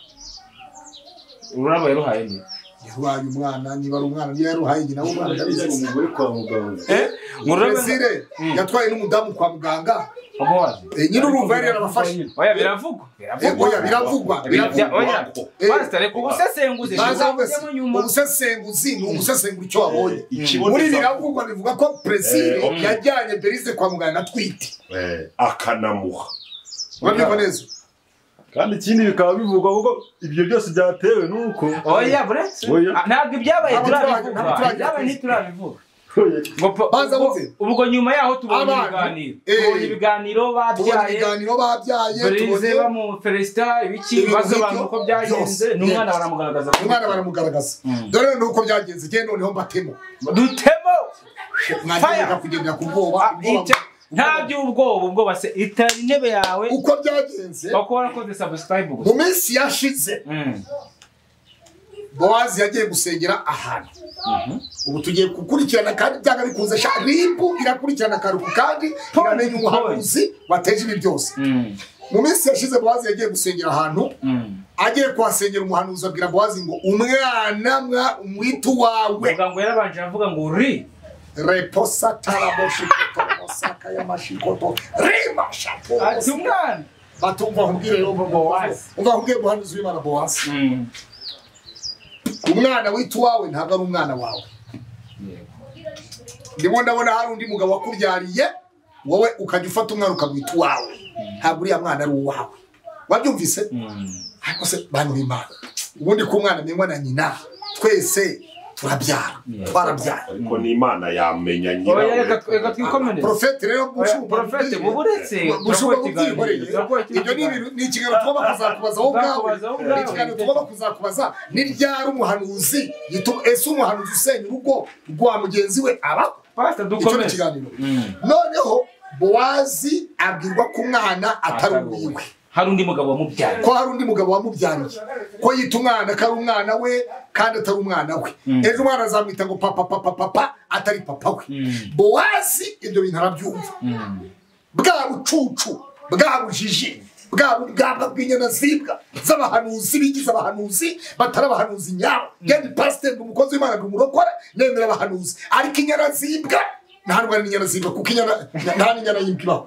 B: ururabo yaruhaye ni
A: yaruhaye umwana niba ari umwana niba yaruhaye nyina w'umwana ndabizi.
C: umugore kwa muganga
A: brezil yatwaye n'umudamu kwa muganga Eh, nyine urumva yari yarabafashe
B: oya biravugwa
A: Eh, oya biravugwa biravugwa
B: oya
A: Eh.
B: pasita reka ubusesenguzi
A: Baza
B: ntibuzajyemo
A: wese,
B: nyuma
A: umusesenguzi ni umusesengura icyo wabonye
C: Ikiboneza-
A: muri biravugwa bivuga ko perezida
C: Eh, ok.
A: yajyanye berize kwa muganga atwite
C: Eh, akanamuha
A: urabyumva neza
E: kandi ikindi bikaba bivugwa kuko ibyo byose byatewe n'uko
B: oya buretse
E: Oya.
B: Ah, ntabwo ibyabaye
A: Ntabwo
B: turabivuga
A: turabivuga, ntabwo
B: ibyabaye ntiturabivuga Ngo pa-
A: Baza
B: ubwo-
A: bute?
B: ubwo nyuma yaho tubonye
A: Abantu,
B: ibiganiro
A: eh.
B: tubonye ibiganiro
A: tubona
B: babyaye
A: ibiganiro babyaye
B: burize
A: tubonye
B: bamuferesita ibiki
A: Ibintu
B: basobanura
A: nk'ibyo
B: uko byagenze
A: byose.
B: n'umwana baramugaragaza ko-
A: umwana baramugaragaza dore nuko byagenze njye noneho mbatemo
B: dutemo
A: mwagenda kugendera ku bwoba
B: Ah,
A: ubwoba-
B: icyo- nta by'ubwoba ubwoba se itara intebe yawe
A: uko byagenze
B: uko warakoze sabusikarayibu
A: mu
B: gusa
A: minsi yashize
B: Mm.
A: bowazi yagiye gusengera ahantu ubu tugiye gukurikirana kandi byanga bikunze sha ribu irakurikirana akaruhuko kandi
B: Point,
A: iramenya umuhanuzi wateje ibi byose
B: Mm.
A: mu minsi yashize bowazi yagiye gusengera ahantu
B: Mm.
A: agiye kuhasengera umuhanuzi abwira bowazi ngo umwana mwa umwite uwawe
B: muganga yarabanje aravuga ngo uri
A: reposa taraboshikotoromosaka y'amashikoto rima
B: ati
A: shapo
B: umwana
A: batumva ahubwire yo bowazi umva ahubwire umuhanuzi w'imana bowazi
B: Mm.
A: umwana wita uwawe ntabwo ari umwana wawe ndimo ndabona hari undi mugabo wakubyariye wowe ukajya ufata umwana ukamwita uwawe ntabwo uriya mwana ari uwawe wabyumvise
B: Mm.
A: ariko se bana b'imana ubundi ko umwana amenywa na nyina twese turabyara
B: Yeah.
A: twarabyara
C: ariko n'imana yamenya
B: Oya, reka tw- reka
C: nyirawe
B: twikomereze
A: porofete rero
B: Oya, Prophet, ubu uretse
A: bushobora
B: Prophet
A: kubyikoreye
B: ikiganiro,
A: ibyo ni ibintu ni ikiganiro tuba bakuzakubaza wowe
B: Uzakubaza
A: ubwawe
B: wowe
A: ni
B: ubwawe.
A: ikiganiro tuba bakuzakubaza ni ryari umuhanuzi yitu- ese umuhanuzi usenya urugo rwa mugenzi we aba
B: pasita
A: icyo ni
B: dukomeze
A: ikiganiro
B: Mm.
A: noneho bowazi abwirwa ko umwana atari
B: Atari
A: uwiwe
B: uwiwe. hari undi mugabo wamubyaye
A: ko hari undi mugabo wamubyariye ko yita umwana ko ari umwana we kandi atari umwana we ejo umwana azamwita ngo papa papa papa atari papa we
B: Mm.
A: bowazi ibyo bintu arabyumva bwa bucucu bwa bujiji bwa bugamba bw'inyana zibwa z'abahanuzi bigize abahanuzi batari abahanuzi nyabo geni pasiteri ndi umukozi w'imana ndi umurokore nemera abahanuzi ariko inyana zibwa nta ndwara n'inyana zibwa kuko inyana nta n'inyana y'imbwa ibaho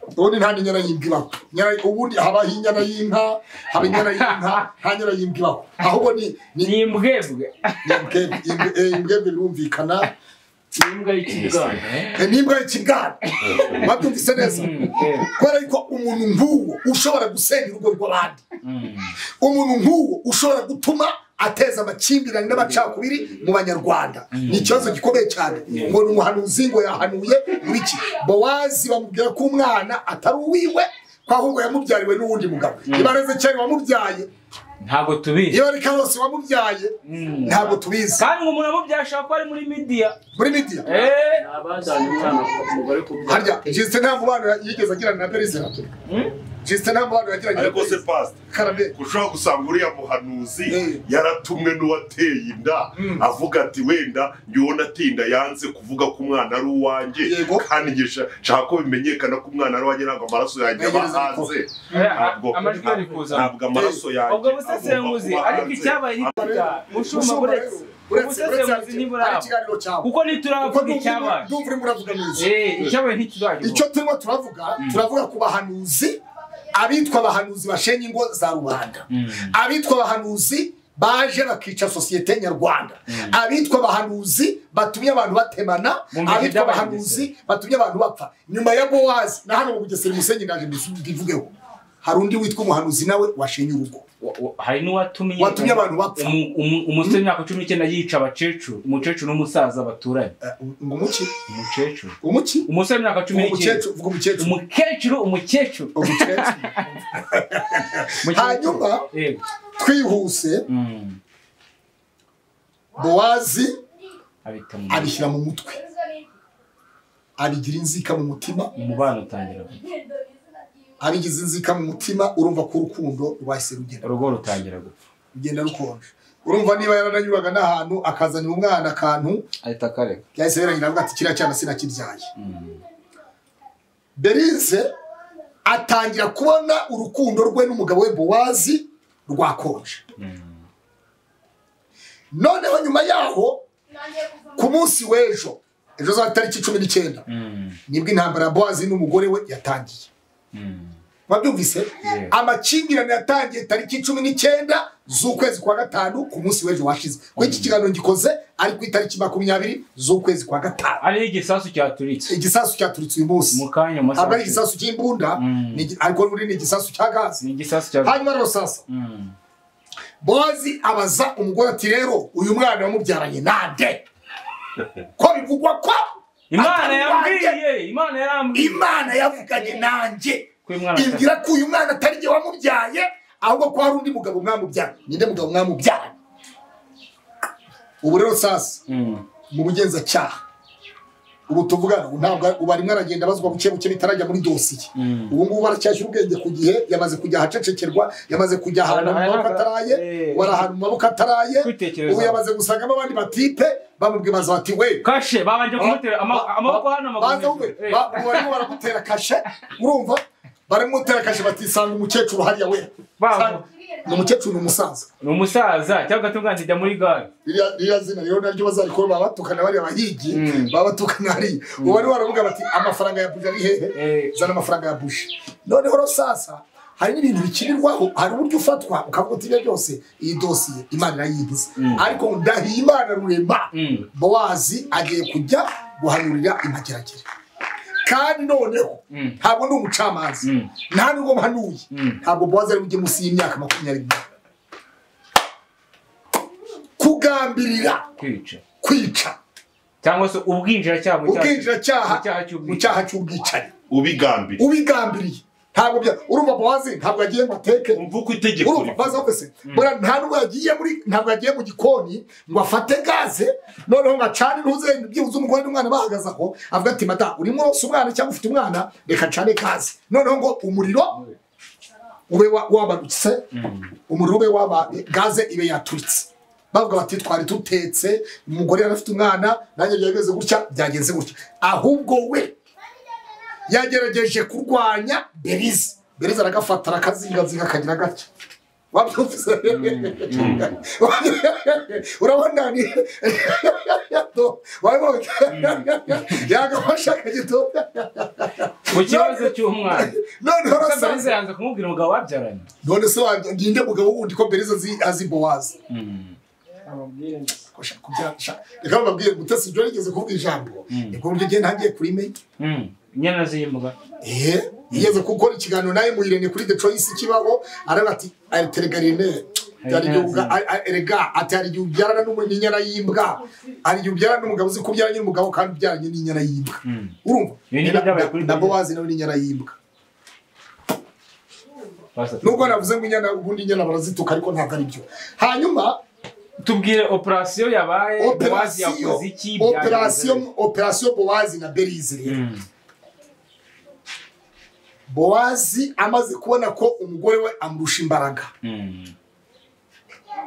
A: ubundi nta n'inyana y'imbwa ibaho Inyana- ubundi habaho inyana y'inka haba inyana y'inka nta nyana y'imbwa ibaho ahubwo ni ni
B: ni imbwebwe
A: ni imbwebwe- imbe- eh, imbwebwe birumvikana
B: ni imbwa y'ikibwana
A: Eh, n'imbwa y'ikibwana babyumvise neza
B: eh.
A: kubera yuko umuntu nk'uwo ushobora gusenya urugo rw'abandi umuntu nk'uwo ushobora gutuma ateza amakimbirane n'amacakubiri mu banyarwanda ni ikibazo gikomeye cyane ngo ni umuhanuzi ngo yahanuye muri iki bowazi bamubwira ko umwana atari uwiwe ko ahubwo yamubyariwe n'uwundi mugabo niba ari ezekiyeli wamubyaye
B: ntabwo tubizi
A: niba ari karosi wamubyaye
B: Mm.
A: ntabwo tubizi
B: kandi ngo umuntu amubyaye ashobora kuba ari muri midiya
A: muri midiya
B: Eh,
F: abajyanye umwana ku mugore kubyara
A: harya jisite nta mubano yigeze agirana na berizera jisite nta muhanda yagiranye
C: ariko se pasita
A: karame
C: ushobora gusanga uriya muhanuzi
A: Mm.
C: yaratumwe n'uwateye inda
A: Mm.
C: avuga ati wenda njyewe nateye inda yanze kuvuga ko umwana ari uwanjye
A: Yego.
C: kandi njye sha- nshaka ko bimenyekana ko umwana ari uwanjye ntabwo amaraso yanjye aba
A: Ntegereza ariko.
C: hanze
B: Aha,
C: Ntabwo-
B: amajwi ari kuza
C: ntabwo amaraso yanjye
B: ubwo busesenguzi
C: agomba kuba
B: ariko
C: hanze.
B: icyabaye ntitujya mushumba buretse
A: uretse uretse
B: ubusesenguzi ntibura
A: ari ikiganiro cyawe
B: kuko
A: kuko
B: ntituravuga icyabaye
A: ndumva urimo uravuga neza
B: Eh, icyabaye ntituravuga
A: icyo turimo turavuga turavuga ku bahanuzi abitwa abahanuzi bashenye ingo za rubanda abitwa abahanuzi baje bakica sosiyete nyarwanda abitwa abahanuzi batumye abantu batemana
B: Mu mihigo
A: abitwa
B: y'Abanyabugesera.
A: abahanuzi batumye abantu bapfa nyuma ya bowazi na hano mu bugesera umusenyi ndaje mbisu- mbivugeho hari undi witwa umuhanuzi nawe washenye urugo
B: Wa- wa- hari n'uwatumye
A: Watumye abantu bapfa.
B: umu- umu- umusore w'imyaka cumi n'icyenda yica abakecuru umukecuru n'umusaza baturanye
A: Eh, ngo umuki
B: umukecuru
A: umuki
B: umusore w'imyaka cumi n'icyenda
A: umukecuru vuga umukecuru
B: umukecuru umukecuru
A: umukecuru Hanyuma,
B: Yego.
A: twihuse
B: Mm,
A: bowazi
B: abita mu
A: abishyira mu mutwe abigira inzika mu mutima
B: umubano utangira gupfa.
A: abigize inzika mu mutima urumva ko urukundo rwahise rugenda
B: urugo rutangira gupfa
A: rugenda rukonje urumva niba yaranyuraga n'ahantu akazanira umwana akantu
B: ahita akareka
A: yahise birangira avuga ati kiriya cyana sinakibyaye berize atangira kubona urukundo rwe n'umugabo we bowazi rwakonje noneho nyuma yaho ku munsi w'ejo ejo za tariki cumi n'icyenda
B: Mm,
A: nibwo intambara ya bowazi n'umugore we yatangiye
B: mm.
A: mwabyumvise
B: Yeah.
A: amakimbirane yatangiye tariki cumi n'icyenda z'ukwezi kwa gatanu ku munsi w'ejo washize kuko iki kiganiro ngikoze ari ku itariki makumyabiri z'ukwezi kwa gatanu
B: ariho igisasu cyaturitse
A: igisasu cyaturitse uyu munsi
B: mu kanya mu
A: ntabwo ari
B: masaha
A: igisasu cy'imbunda
B: Mm.
A: ni igi- ariko ubundi ni igisasu cya gazi
B: ni igisasu cya
A: hanyuma rero sasa
B: Mm,
A: bowazi abaza umugore ati rero uyu mwana wamubyaranye nande ko bivugwa ko
B: imana
A: atari wanjye.
B: yambwiye imana yambwiye
A: imana yavuganye nanjye
B: ko uyu mwana
A: imbwira ko uyu mwana atari jye wamubyaye ahubwo ko hari undi mugabo mwamubyaye ninde mugabo mwamubyaye ubu rero sasa
B: Mm,
A: mu bugenzacyaha ubu tuvugana ubu ntabwo ubu arimo aragenda abazwa buke buke bitarajya muri dosiye
B: Mm.
A: ubu ngubu baracyashyira ubwenge ku gihe yamaze kujya ahacecekerwa yamaze kujya ahantu mu
B: Ahantu-
A: maboko ataraye
B: Eh.
A: wari ahantu mu maboko ataraye
B: Kwitekerezaho.
A: ubu yamaze gusangamo abandi batipe bamubwiye baza bati we
B: kashe babanje kumutera ama- amaboko hano amaguru
A: baza
B: hejuru.
A: wowe,
B: Eh.
A: ba- barimo baramutera kashe urumva barimo gutera kashe batisanga umukecuru hariya we
B: Baho.
A: Sanga- ni umukecuru ni umusaza
B: ni umusaza cyangwa agatunganya ijya muri gare
A: Ririya- ririya zina rero naryo bazarikora baba batukana bariya bahigi
B: Mm.
A: baba batukana hariya ubu bari baravuga bati amafaranga ya buji ari hehe
B: Eh.
A: zana amafaranga ya buji noneho rero sasa hari n'ibintu bikinirwaho hari uburyo ufatwa ukavuga uti ibyo byose iyi dosiye imana irayigize ariko ndahiye imana rurema
B: Mm.
A: bowazi agiye kujya guhanurira imageragere kandi noneho
B: Mm.
A: ntabwo ndi umucamanza
B: Mm.
A: nta nubwo mpanuye
B: Mm.
A: ntabwo bowazi ari bujye munsi y'imyaka makumyabiri n'umunani. kugambirira
B: kwica
A: kwica
B: cyangwa se ubwinjiracyaha mu cyaha-
A: ubwinjiracyaha
B: mu cyaha cy'ubwicanyi.
A: mu cyaha cy'ubwicanyi
C: ubigambiriye
A: ubigambiriye ntabwo bya- urumva bowazi ntabwo yagiye mu mateke
C: umva uko itegeko
A: urumva
C: rivuga.
A: baza wese buriya nta nubwo yagiye muri ntabwo yagiye mu gikoni ngo afate gaze noneho ngo acane ntuze byibuze umugore n'umwana bahagaze aho avuga ati mata urimo uronsa umwana cyangwa ufite umwana reka acane gaze noneho ngo umuriro ube wa- wabarutse umuriro ube waba gaze ibe yaturitse bavuga bati twari dutetse umugore yari afite umwana nanjye byari bimeze gutya byagenze gutya ahubwo we yagerageje kurwanya berize berize aragafata arakazingazinga akagira gutya wabyumvise urabona ni wabibonye yagafashe akagito
B: ku kibazo cy'umwana
A: noneho
B: Gusa
A: rasa-
B: Bariza yanze kumubwira umugabo babyaranye
A: none se wa- ninde mugabo wundi ko berize azi- azi bowazi Shaka kubyara- shaka- reka bababwire mutesi ibyo yigeze kuvuga ijambo ni buryo ugenda ntagiye kurimenya
B: Mm. inyana z'iyimbuga
A: Eh, yigeze gukora ikiganiro nawe mu irene kuri detroyisi kibaho aravuga ati ateregarine erega ati hari igihe ubyarana n'inyana y'imbwa hari igihe ubyarana n'umugabo uzi ko ubyaranye n'umugabo kandi ubyaranye n'inyana y'imbwa urumva
B: Ibi nibyo byabaye kuri
A: na
B: David.
A: bowazi nawe n'inyana y'imbwa
B: Pastor,
A: nubwo navuze ngo inyana ubundi inyana barazituka ariko ntabwo ari byo hanyuma
B: tubwire operasiyo yabaye Bowazi
A: operasiyo
B: yakoze iki
A: operasiyo
B: byagenze.
A: operasiyo bowazi na berize rero
B: Mm.
A: bowazi amaze kubona ko umugore we amurusha imbaraga
B: Mm.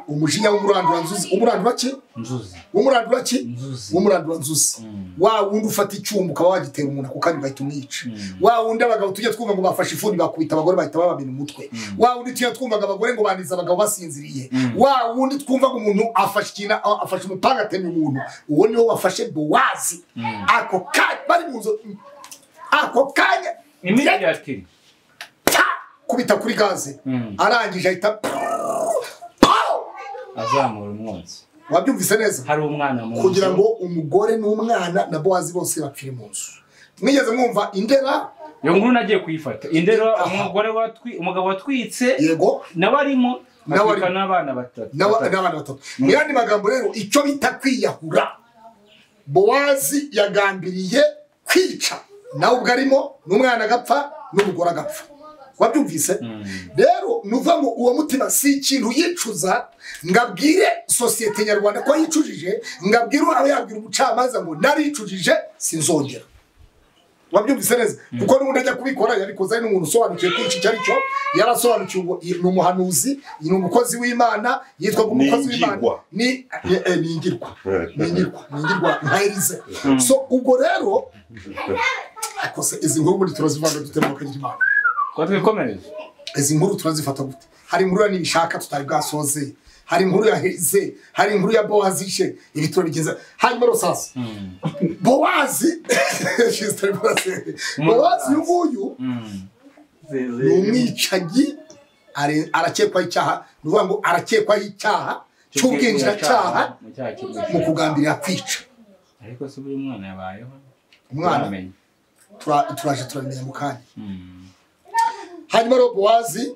A: umujinya w'umuranduranzuzi umurandura ki
B: nzuzi
A: umurandura ki
B: nzuzi
A: w'umuranduranzuzi
B: Mm.
A: wa wundi ufata icyuma ukaba wagitera umuntu ako kanya ugahita umwica wa wundi abagabo tujya twumva ngo bafashe ifuni bakubita abagore bahita babamena umutwe wa wundi tujya twumvaga abagore ngo baniza abagabo basinziriye wa wundi twumva ngo umuntu afashe ikintu a- afashe umupanga atemye umuntu uwo niwo wafashe bowazi ako kanya bari mu nzu ako kanya
B: imiti yatiri
A: pa! kubita kuri gaze
B: Mm.
A: arangije ahita Pow!
B: azamura umwotsi
A: wabyumvise neza
B: hari umwana mu
A: kugira
B: nzu.
A: ngo umugore n'umwana na bowazi bose bapfire mu nzu mwigeze mwumva indera
B: iyo nkuru nagiye kuyifata indero
A: Aha.
B: umugore watwi umugabo watwitse
A: yego
B: nawe arimo
A: Nawe
B: atwika
A: arimo.
B: n'abana batatu
A: n'aba-
B: batatu.
A: n'abana batatu mu yandi magambo rero icyo bita kwiyahura bowazi yagambiriye kwica nawe ubwo arimo n'umwana agapfa n'umugore agapfa wabyumvise rero nuva ngo uwo mutima si ikintu yicuza ngo abwire sosiyete nyarwanda ko yicujije ngo abwire aho yabwira umucamanza ngo naricujije sinzongera wabyumvise neza kuko n'ubundi ajya kubikora yabikoze ari n'umuntu usobanukiwe ko iki icyo ari cyo yarasobanukiwe ngo iyi- ni umuhanuzi iyi ni umukozi w'imana yitwa ngo umukozi w'imana
C: Ningirwa.
A: ni eh, eh, ningirwa ningirwa ningirwa nka erize so ubwo rero akose izi nkuru ubundi turazivanga dutemuka kagira imana
B: ko twikomereze
A: izi nkuru turazifata gute hari inkuru ya nibishaka tutari bwasoze hari inkuru ya heze hari inkuru ya bowazi ishe ibi turabigenza hanyuma rero sasa bowazi tutari bwasoze bowazi uyu nguyu ni umwicanyi are- arakekwaho icyaha ni ukuvuga ngo arakekwaho icyaha cy'ubwinjiracyaha
B: mu cyaha
A: mu
B: cy'ubwinjiracyaha.
A: kugambirira kwica
B: ariko se buri mwana yabayeho
A: umwana
B: Turamenya.
A: tura- turaje turamenya mu kanya
B: Mm.
A: hanyuma rero bowazi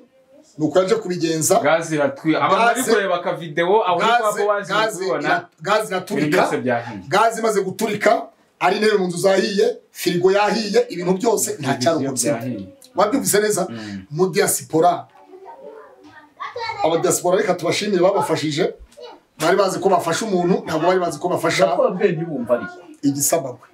A: ni uko yaje kubigenza
B: gaze iratwi abantu bari
A: Gaze-
B: kureba akavidewo aho kwa
A: gaze
B: bowazi bari
A: gaze
B: kubibona
A: ira- gaze
B: ibintu byose
A: iraturika
B: byahiye
A: gaze imaze guturika ari intebe mu nzu zahiye firigo yahiye ibintu byose nta cyarokotsemo
B: byahiye
A: wabyumvise neza mu diaspora abadiaspora reka tubashimire babafashije bari bazi ko bafasha umuntu ntabwo bari bazi ko bafasha igisabagwe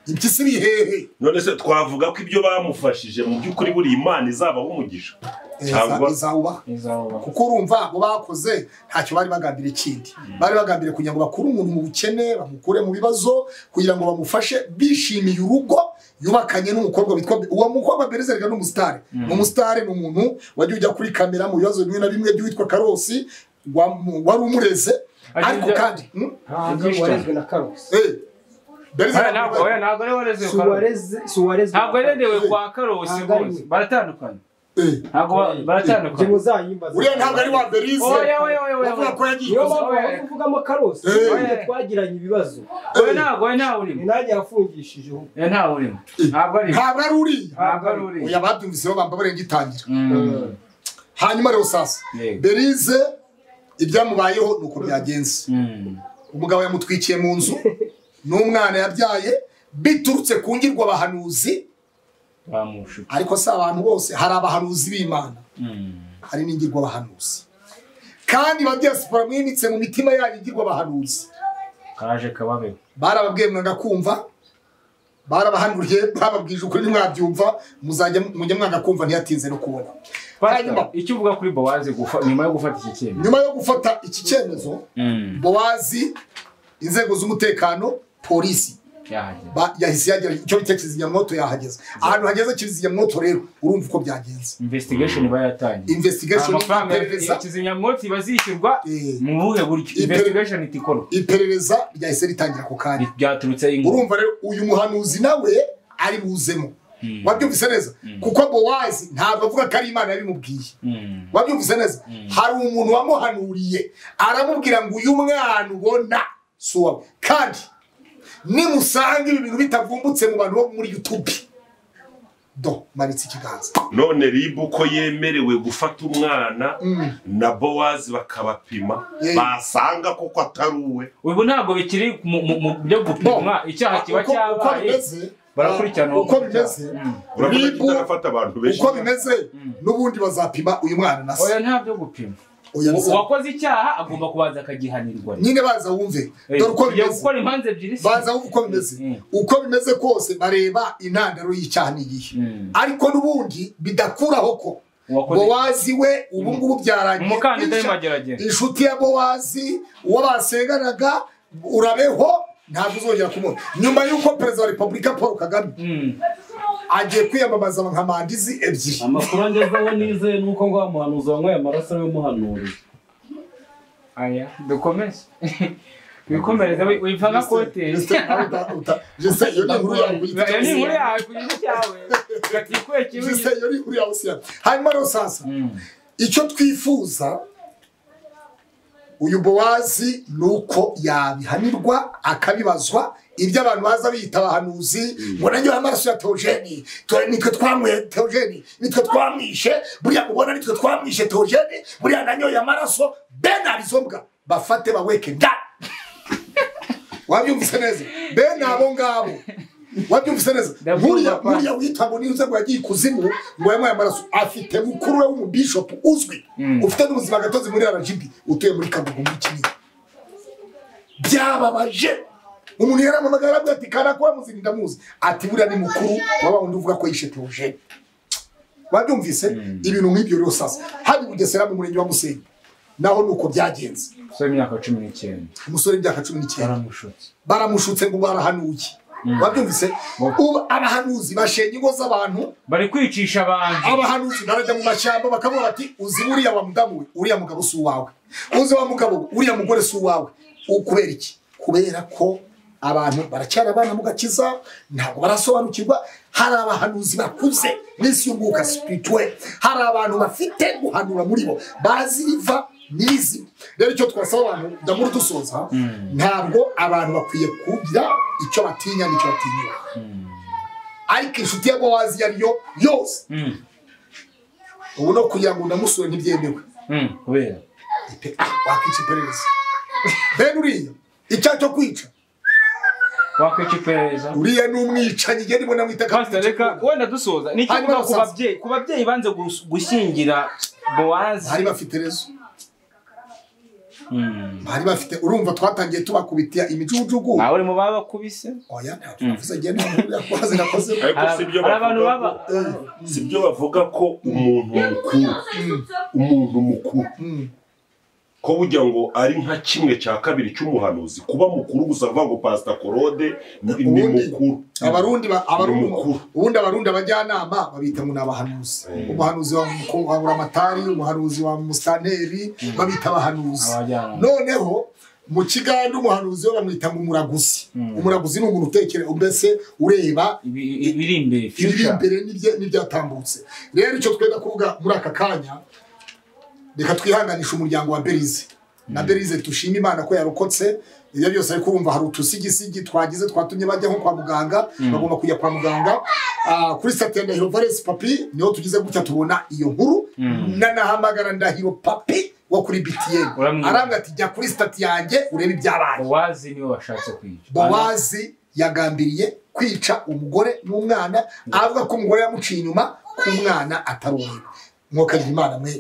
A: impyisi bihehe
C: none se twavuga ko ibyo bamufashije mu by'ukuri buri imana izabaho umugisha cyangwa
A: izawubaha
B: izaba
A: kuko urumva abo bakoze ntacyo bari bagambira ikindi bari bagambiriye kugira ngo bakure umuntu mu bukene bamukure mu bibazo kugira ngo bamufashe bishimiye urugo yubakanye n'umukobwa witwa uwo mukobwa berezerega n'umusitari ni umusitari ni umuntu wajya ujya kuri kamera mu bibazo bimwe na bimwe by'uwitwa karosi wamu- wari umureze
B: Ajya
A: ariko
B: ujya-
A: kandi hmm?
B: Ntabwo warezwe
F: na karosi
A: Eh, Berezerega
B: ntabwo oya, ntabwo ari wareze
F: suwareze
B: ntabwo yarerewe kwa karosi
F: Ntabwo ari
B: bose
F: we.
B: baratandukanye
A: Eh,
B: ntabwo ba- baratandukanye
F: muzayimbaza
A: uriya ntabwo ari wa berize
B: Oya, oya, oya, oya.
A: bavuga ko yagiye
F: niyo
A: ikuzimu.
F: mpamvu bari kuvugamo karosi
A: Eh.
F: None twagiranye ibibazo
B: oya ntabwo oya ntawe
F: ni
B: urimo
F: nanjye yafungishije ubu
B: oya ntawe urimo ntabwo arimo
A: ntabwo ari uriya
B: ntabwo ari urimo
A: oya babyumviseho bamba barengitangira
B: Mm.
A: hanyuma rero sasa
B: Yego.
A: berize ibyamubayeho ni uko byagenze
B: Mm.
A: umugabo yamutwikiye mu nzu n'umwana yabyaye biturutse ku ngirwa abahanuzi
B: bamushuka
A: ariko si abantu bose hari abahanuzi b'imana
B: Mm.
A: hari n'ingirwa abahanuzi kandi ba diaspora mwimitse mu mitima yanyu ingirwa abahanuzi
B: kaje kababeho
A: barababwiye mwanga kumva barabahanuriye bababwije ukuri ntimwabyumva muzajya mujya mwanga kumva ntiyatinze no kubona hanyuma
B: icyo uvuga kuri bowazi gufa- nyuma yo gufata iki cyemezo
A: nyuma yo gufata iki cyemezo
B: Mm.
A: bowazi inzego z'umutekano polisi
B: yahagera
A: ba- yahise yagera icyo bita kizimyamwoto yahageze ahantu hageze kizimyamwoto rero urumva uko byagenze
B: investigation iba yatangiye
A: investigation
B: amafaranga
A: iperereza
B: ya kizimyamwoto iba zishyurwa
A: Eh.
B: mu buhe buryo
A: Iper-
B: investigation ihita ikorwa
A: iperereza ryahise ritangira ako kanya
B: byaturutse ingo
A: urumva rero uyu muhanuzi nawe ari buzemo wabyumvise neza kuko bowazi ntabwo avuga ko ari imana yabimubwiye
B: Mm.
A: wabyumvise neza hari umuntu wamuhanuriye aramubwira ngo uyu mwana ubona si uwawe kandi nimusanga ibi bintu bitavumbutse mu bantu bo muri yutube do manitse ikiganza
C: none ribu ko yemerewe gufata umwana na bowazi bakabapima
A: Eh.
C: basanga koko atari uwe
B: ubu ntabwo bikiri mu mu- mu byo gupimwa icyaha kiba
A: Uko- uko
B: cyabaye
A: bimeze
B: barakurikirana uwo
A: uko
B: muntu
A: bimeze
C: urabona ko
A: ribu
C: kitarafata abantu benshi
A: uko bimeze n'ubundi bazapima uyu mwana na se
B: oya nta byo gupima
A: oya bizaba
B: uwakoze icyaha agomba kubanza akagihanirwa
A: nyine baza wumve dore uko
B: Tugiye
A: bimeze
B: gukora imanza ebyiri se
A: baza uko bimeze
B: Mm.
A: uko bimeze kose bareba intandaro y'icyaha n'igihe
B: Mm.
A: ariko n'ubundi bidakuraho ko
B: uwakoze
A: bowazi we ubu ngubu byarangiye
B: umukandida
A: Insha-
B: w'imageragere
A: inshuti ya bowazi uwo basenganaga urabeho ntabwo uzongera kumubona nyuma y'uko perezida wa repubulika paul kagame
B: Mm.
A: agiye kwiyamamaza nka mandizi ebyiri
G: amakuru angezeho nizeye nuko ngo wa muhanuzi wanyweye amaraso y'umuhanuriye
B: aya dukomeze wikomereze wi- wipfa nka koteri
A: Jeste- nawe uta- uta- jeste, iyo ni inkuru yawe
B: iyo ni inkuru
A: uyifite.
B: yawe ku giti cyawe gatikwe kibi
A: Jeste, iyo ni inkuru yawe usira. hanyuma rero sasa
B: Mm.
A: icyo twifuza uyu bowazi ni uko yabihanirwa akabibazwa ibyo abantu baza biyita abahanuzi ngo nanjye amaraso ya teogeni tu- nitwe twanyweye teogeni nitwe twamwishe buriya mubona nitwe twamwishe teogeni buriya nanyoye amaraso benari izo mbwa bafate baweke nda wabyumvise neza bene abo ngabo wabyumvise neza
B: Ndabyumva
A: buriya
B: pa.
A: buriya witwa ngo nize ngo yagiye ikuzimu ngo yamuye amaraso afite mukuru we w'umubishopu uzwi
B: Mm.
A: ufite n'ubuzima gatozi muri rgb utuye muri kagugu muri kinini byababaje umuntu yarampamagara aravuga ati karakuba muzinda ndamuzi ati buriya ni mukuru waba wundi uvuga ko yishe teogene wabyumvise ibintu nk'ibyo rero sasa hari bugesera mu murenge wa musenyi naho ni uko byagenze
B: so imyaka cumi n'icyenda
A: umusore w'imyaka cumi n'icyenda
B: baramushutse
A: baramushutse ngo barahanuye wabyumvise ubu abahanuzi bashenye ingo z'abantu
B: bari kwicisha abantu
A: abahanuzi barajya mu mashyamba bakavuga bati uzi buriya wa mudamu we uriya mugabo si uwawe uzi wa mugabo we, uriya mugore si uwawe U- kubera iki kubera ko abantu baracyari abana mu gakiza ntabwo barasobanukirwa hari abahanuzi bakuze n'isi y'umwuka spirituel hari abantu bafite guhanura muri bo bazi riva n'izi rero icyo twasaba abantu ndamura dusoza ntabwo abantu bakwiye kugira icyo batinya n'icyo batinyura ariko inshuti ya bowazi iyo ari yo yose
B: Mm.
A: ubu no kugira ngo ndamusure ntibyemewe
B: Mm. kubera
A: Ipe- ah, wakwica iperereza bene uriya icyaha cyo kwica
B: wakwica iperereza
A: uriya ni umwicanyi igihe ndimo namwita
B: Pastor, reka wenda dusoza ni iki
A: Hanyuma
B: uvuga ku
A: basaza.
B: babyeyi ku babyeyi banze gus- gushyingira bowazi
A: hari bafite rezo
B: Mm.
A: hari bafite urumva twatangiye tubakubita imijujugu
B: ntawe urimo babakubise
A: oya ntabwo navuze igihe nta muntu yakoze nakoze
C: ariko si
B: hari
C: byo
B: hari abantu
C: bavuga
B: baba
C: ko- si byo bavuga ko umuntu mukuru umuntu mukuru
A: Mm.
C: ko burya ngo ari nka kimwe cya kabiri cy'umuhanuzi kuba mukuru gusa avuga ngo pasita korode ni ni
A: Ubundi-
C: mukuru
A: abarundi ba- abarundi
C: Ni mukuru.
A: ubundi abarundi abajyanama babita ngo ni abahanuzi umuhanuzi wa Muko- wa buramatari umuhanuzi wa musaneri babita abahanuzi
B: Abajyanama.
A: noneho mu kiganda umuhanuzi we bamwita ngo umuraguzi umuraguzi ni umuntu utekereza mbese ureba
B: ibi- ibiri imbere
A: ibiri
B: future.
A: imbere n'ibye- n'ibyatambutse rero icyo twenda kuvuga muri aka kanya reka twihanganisha umuryango wa berize na berize dushima imana ko yarokotse ibyo byose ariko urumva hari utusigisigi twagize twatumye bajya nko kwa muganga bagomba kujya kwa muganga Ah, kuri sate ya ndahiro valesi papi niho tugize gutya tubona iyo nkuru nanahamagara ndahiro papi wo kuri btn
B: Uramwumva.
A: aranga ati jya kuri sitati yanjye urebe ibyabaye
B: bowazi niwe washatse kwica
A: bowazi yagambiriye kwica umugore n'umwana avuga ko umugore yamuciye inyuma ko umwana atari uwe mwokagira imana mwe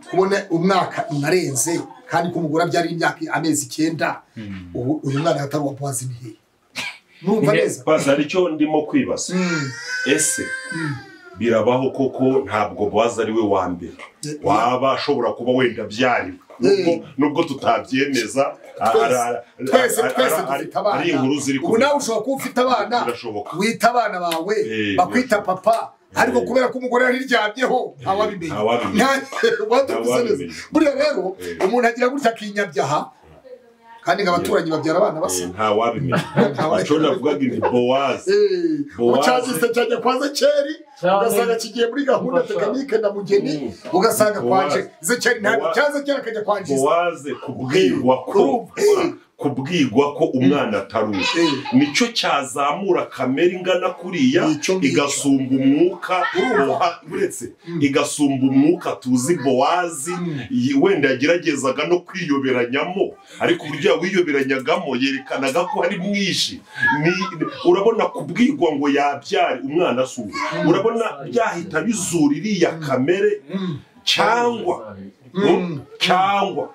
A: kubona umwaka unarenze kandi ko umugore abyara imyaka amezi icyenda ubu uyu mwana atari uwa bowazi ni hehe numva
B: Ni he?
A: neza
C: pasita aricyo ndimo kwibaza
A: Mm.
C: ese birabaho koko ntabwo bowazi ari we wa mbere
A: Eh,
C: waba ashobora kuba wenda abyariwe Nubwo- nubwo tutabyemeza a-
A: Twese-
C: ara- ara-
A: twese
C: ara-
A: twese
C: ara-
A: dufite
C: ari
A: abana
C: inkuru ziri
A: ubu nawe ushobora kuba ufite abana
C: Birashoboka.
A: wita abana bawe
C: Eh,
A: bakwita papa ariko
C: Eh.
A: kubera ko umugore yariryamyeho ntawabimenya
C: ntawabimenya.
A: watumvise
C: Ntawabimenya.
A: neza buriya rero
C: Eh.
A: umuntu agira gutya akinyabyaha kandi ngo abaturanyi babyara abana basa
C: Eh, nta wabimenya
A: Ntawabimenya.
C: icyo navugaga ni bowazi
A: Eh,
C: Bowazi.
A: ubucagiste cyane kwaza keri
G: Cyane.
A: ugasanga kigiye muri gahunda
G: Umfasha.
A: tekinike na mugeni
C: Mm.
A: ugasanga kwanje
C: Bowazi.
A: ze keri ntabwo
C: Bowazi.
A: cyaza kera akajya kwangiza
C: bowaze kubwirwa ko
A: Urumva.
C: kubwirwa ko umwana ataruye
A: Eh.
C: nicyo cyazamura kamere ingana kuriya
A: Nicyo ngicyo.
C: igasumba umwuka boha- uretse igasumba umwuka tuzi bowazi yi- wenda yageragezaga no kwiyoberanyamo ariko uburyo wiyoberanyagamo yerekanaga ko ari mwinshi Ni- urabona kubwirwa ngo yabyare umwana asuye urabona byahita bizura iriya kamere cyangwa
A: Mm.
C: cyangwa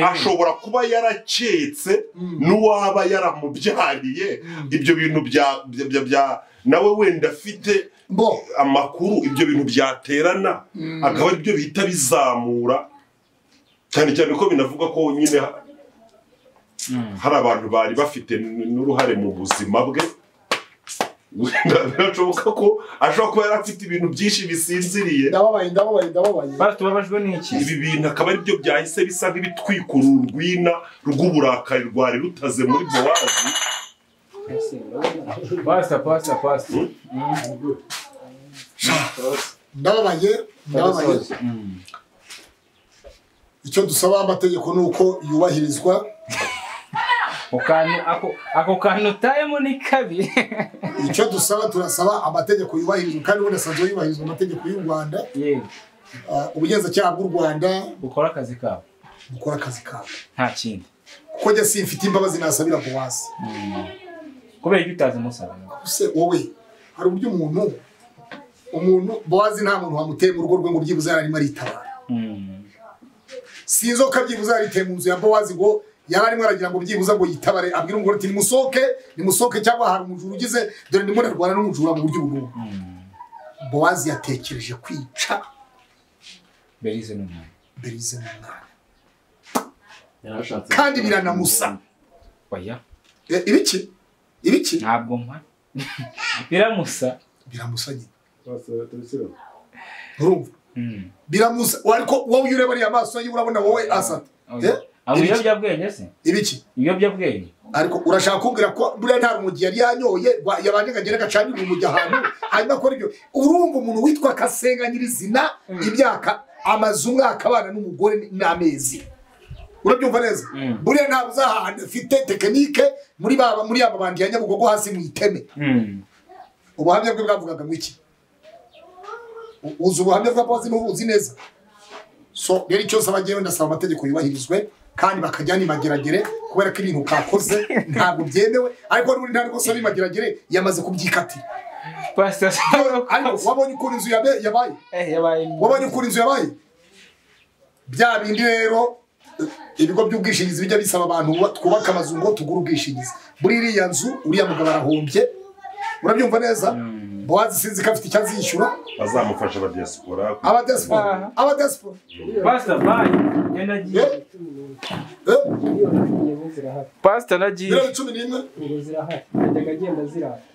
C: ashobora kuba yaraketse n'uwaba yaramubyariye ibyo bintu bya bya- bya- bya- nawe wenda afite
A: bo
C: amakuru ibyo bintu byaterana akaba aribyo bihita bizamura cyane cyane ko binavuga ko nyine ha- hari abantu bari bafite n- n'uruhare mu buzima bwe wenda birashoboka ko ashobora kuba yari afite ibintu byinshi bisinziriye
A: ndababaye ndababaye ndababaye
B: basi tubabajwe n'iki
C: ibi bintu akaba ari byo byahise bisa nk'ibitwika ururwina rw'uburakari rwari rutaze muri bowazi
G: Pastor, pastor, pastor.
A: ndababaye ndababaye icyo dusaba amategeko ni uko yubahirizwa
B: ako kantu ako- ako kantu utayemo ni kabi
A: icyo dusaba turasaba amategeko yubahirizwa kandi ubundi asanzwe yubahirizwa amategeko y'u rwanda
B: yewe
A: Ah, ubugenzacyaha bw'u rwanda
B: ukora akazi kawe
A: bukora akazi kabo
B: nta kindi
A: kuko njye simfite imbabazi nasabira bowazi
B: kubera ibyo utazi umusaba
A: se wowe hari uburyo umuntu umuntu bowazi nta muntu wamuteye mu rugo rwe ngo byibuze yararimo aritabara
B: Mm.
A: si inzoka byibuze yariteye mu nzu ya bowazi ngo yari arimo aragira ngo byibuze ngo yitabare abwira umugore ati nimusohoke nimusohoke cyangwa hari umujura ugize dore ndimo ndarwana n'umujura mu buryo bw'ubu bowazi yatekereje kwica
B: berize ni umuntu
A: berize mu mwana
G: Yarashatse.
A: kandi biranamusa
B: oya
A: E, ibiki ibiki
B: ntabwo mpa biramusa
A: biramusa nyine
E: Pastor, Priscilla.
A: urumva
B: Mm.
A: biramusa ariko wowe iyo ureba ariya maso ye urabona wowe asata
B: Oya.
A: Eh?
B: abo
A: Ibiki?
B: ibiyobyabwenge se
A: ibiki
B: ibiyobyabwenge
A: ariko urashaka kumbwira ko buriya nta rumogi yari yanyoye rwa- yabanje ngo agende agacanire urumogi ahantu hanyuma akora ibyo urumva umuntu witwa kasenga nyirizina imyaka amaze umwaka abana n'umugore n'amezi urabyumva neza
B: Mm.
A: buriya ntabwo uzi ahantu afite tekinike muri baba muri aba bandi ya nyabugogo hasi mu iteme
B: Mm.
A: ubuhamya bwe bwavugaga mu iki U- uzi ubuhamya bwa bozi n'ubuzi neza so rero icyo nsaba njyewe ndasaba amategeko yubahirizwe kandi bakajya n'imageragere kubera ko ibintu utakoze ntabwo byemewe ariko n'ubundi nta rwose n'imageragere yamaze kubyikatira
B: pastor
A: ariko wabonye ukuntu inzu yabe- yabaye
B: Eh, yabaye
A: wabonye ukuntu inzu yabaye bya bindi rero eh, ibigo by'ubwishingizi bijya bisaba abantu ba- twubaka amazu ngo tugure ubwishingizi muri iriya nzu uriya mugabo arahombye urabyumva neza bowazi sinzi ko afite icyo azishyura
C: bazamufasha abadiyasipora
A: abadesipora abadesipora
B: pastor bye njye nagiye
A: Eh? Eh?
F: Iyo ngiye zirahari
B: pastor nagiye
A: miliyoni cumi n'imwe
F: ubu zirahari najyaga agenda zirahari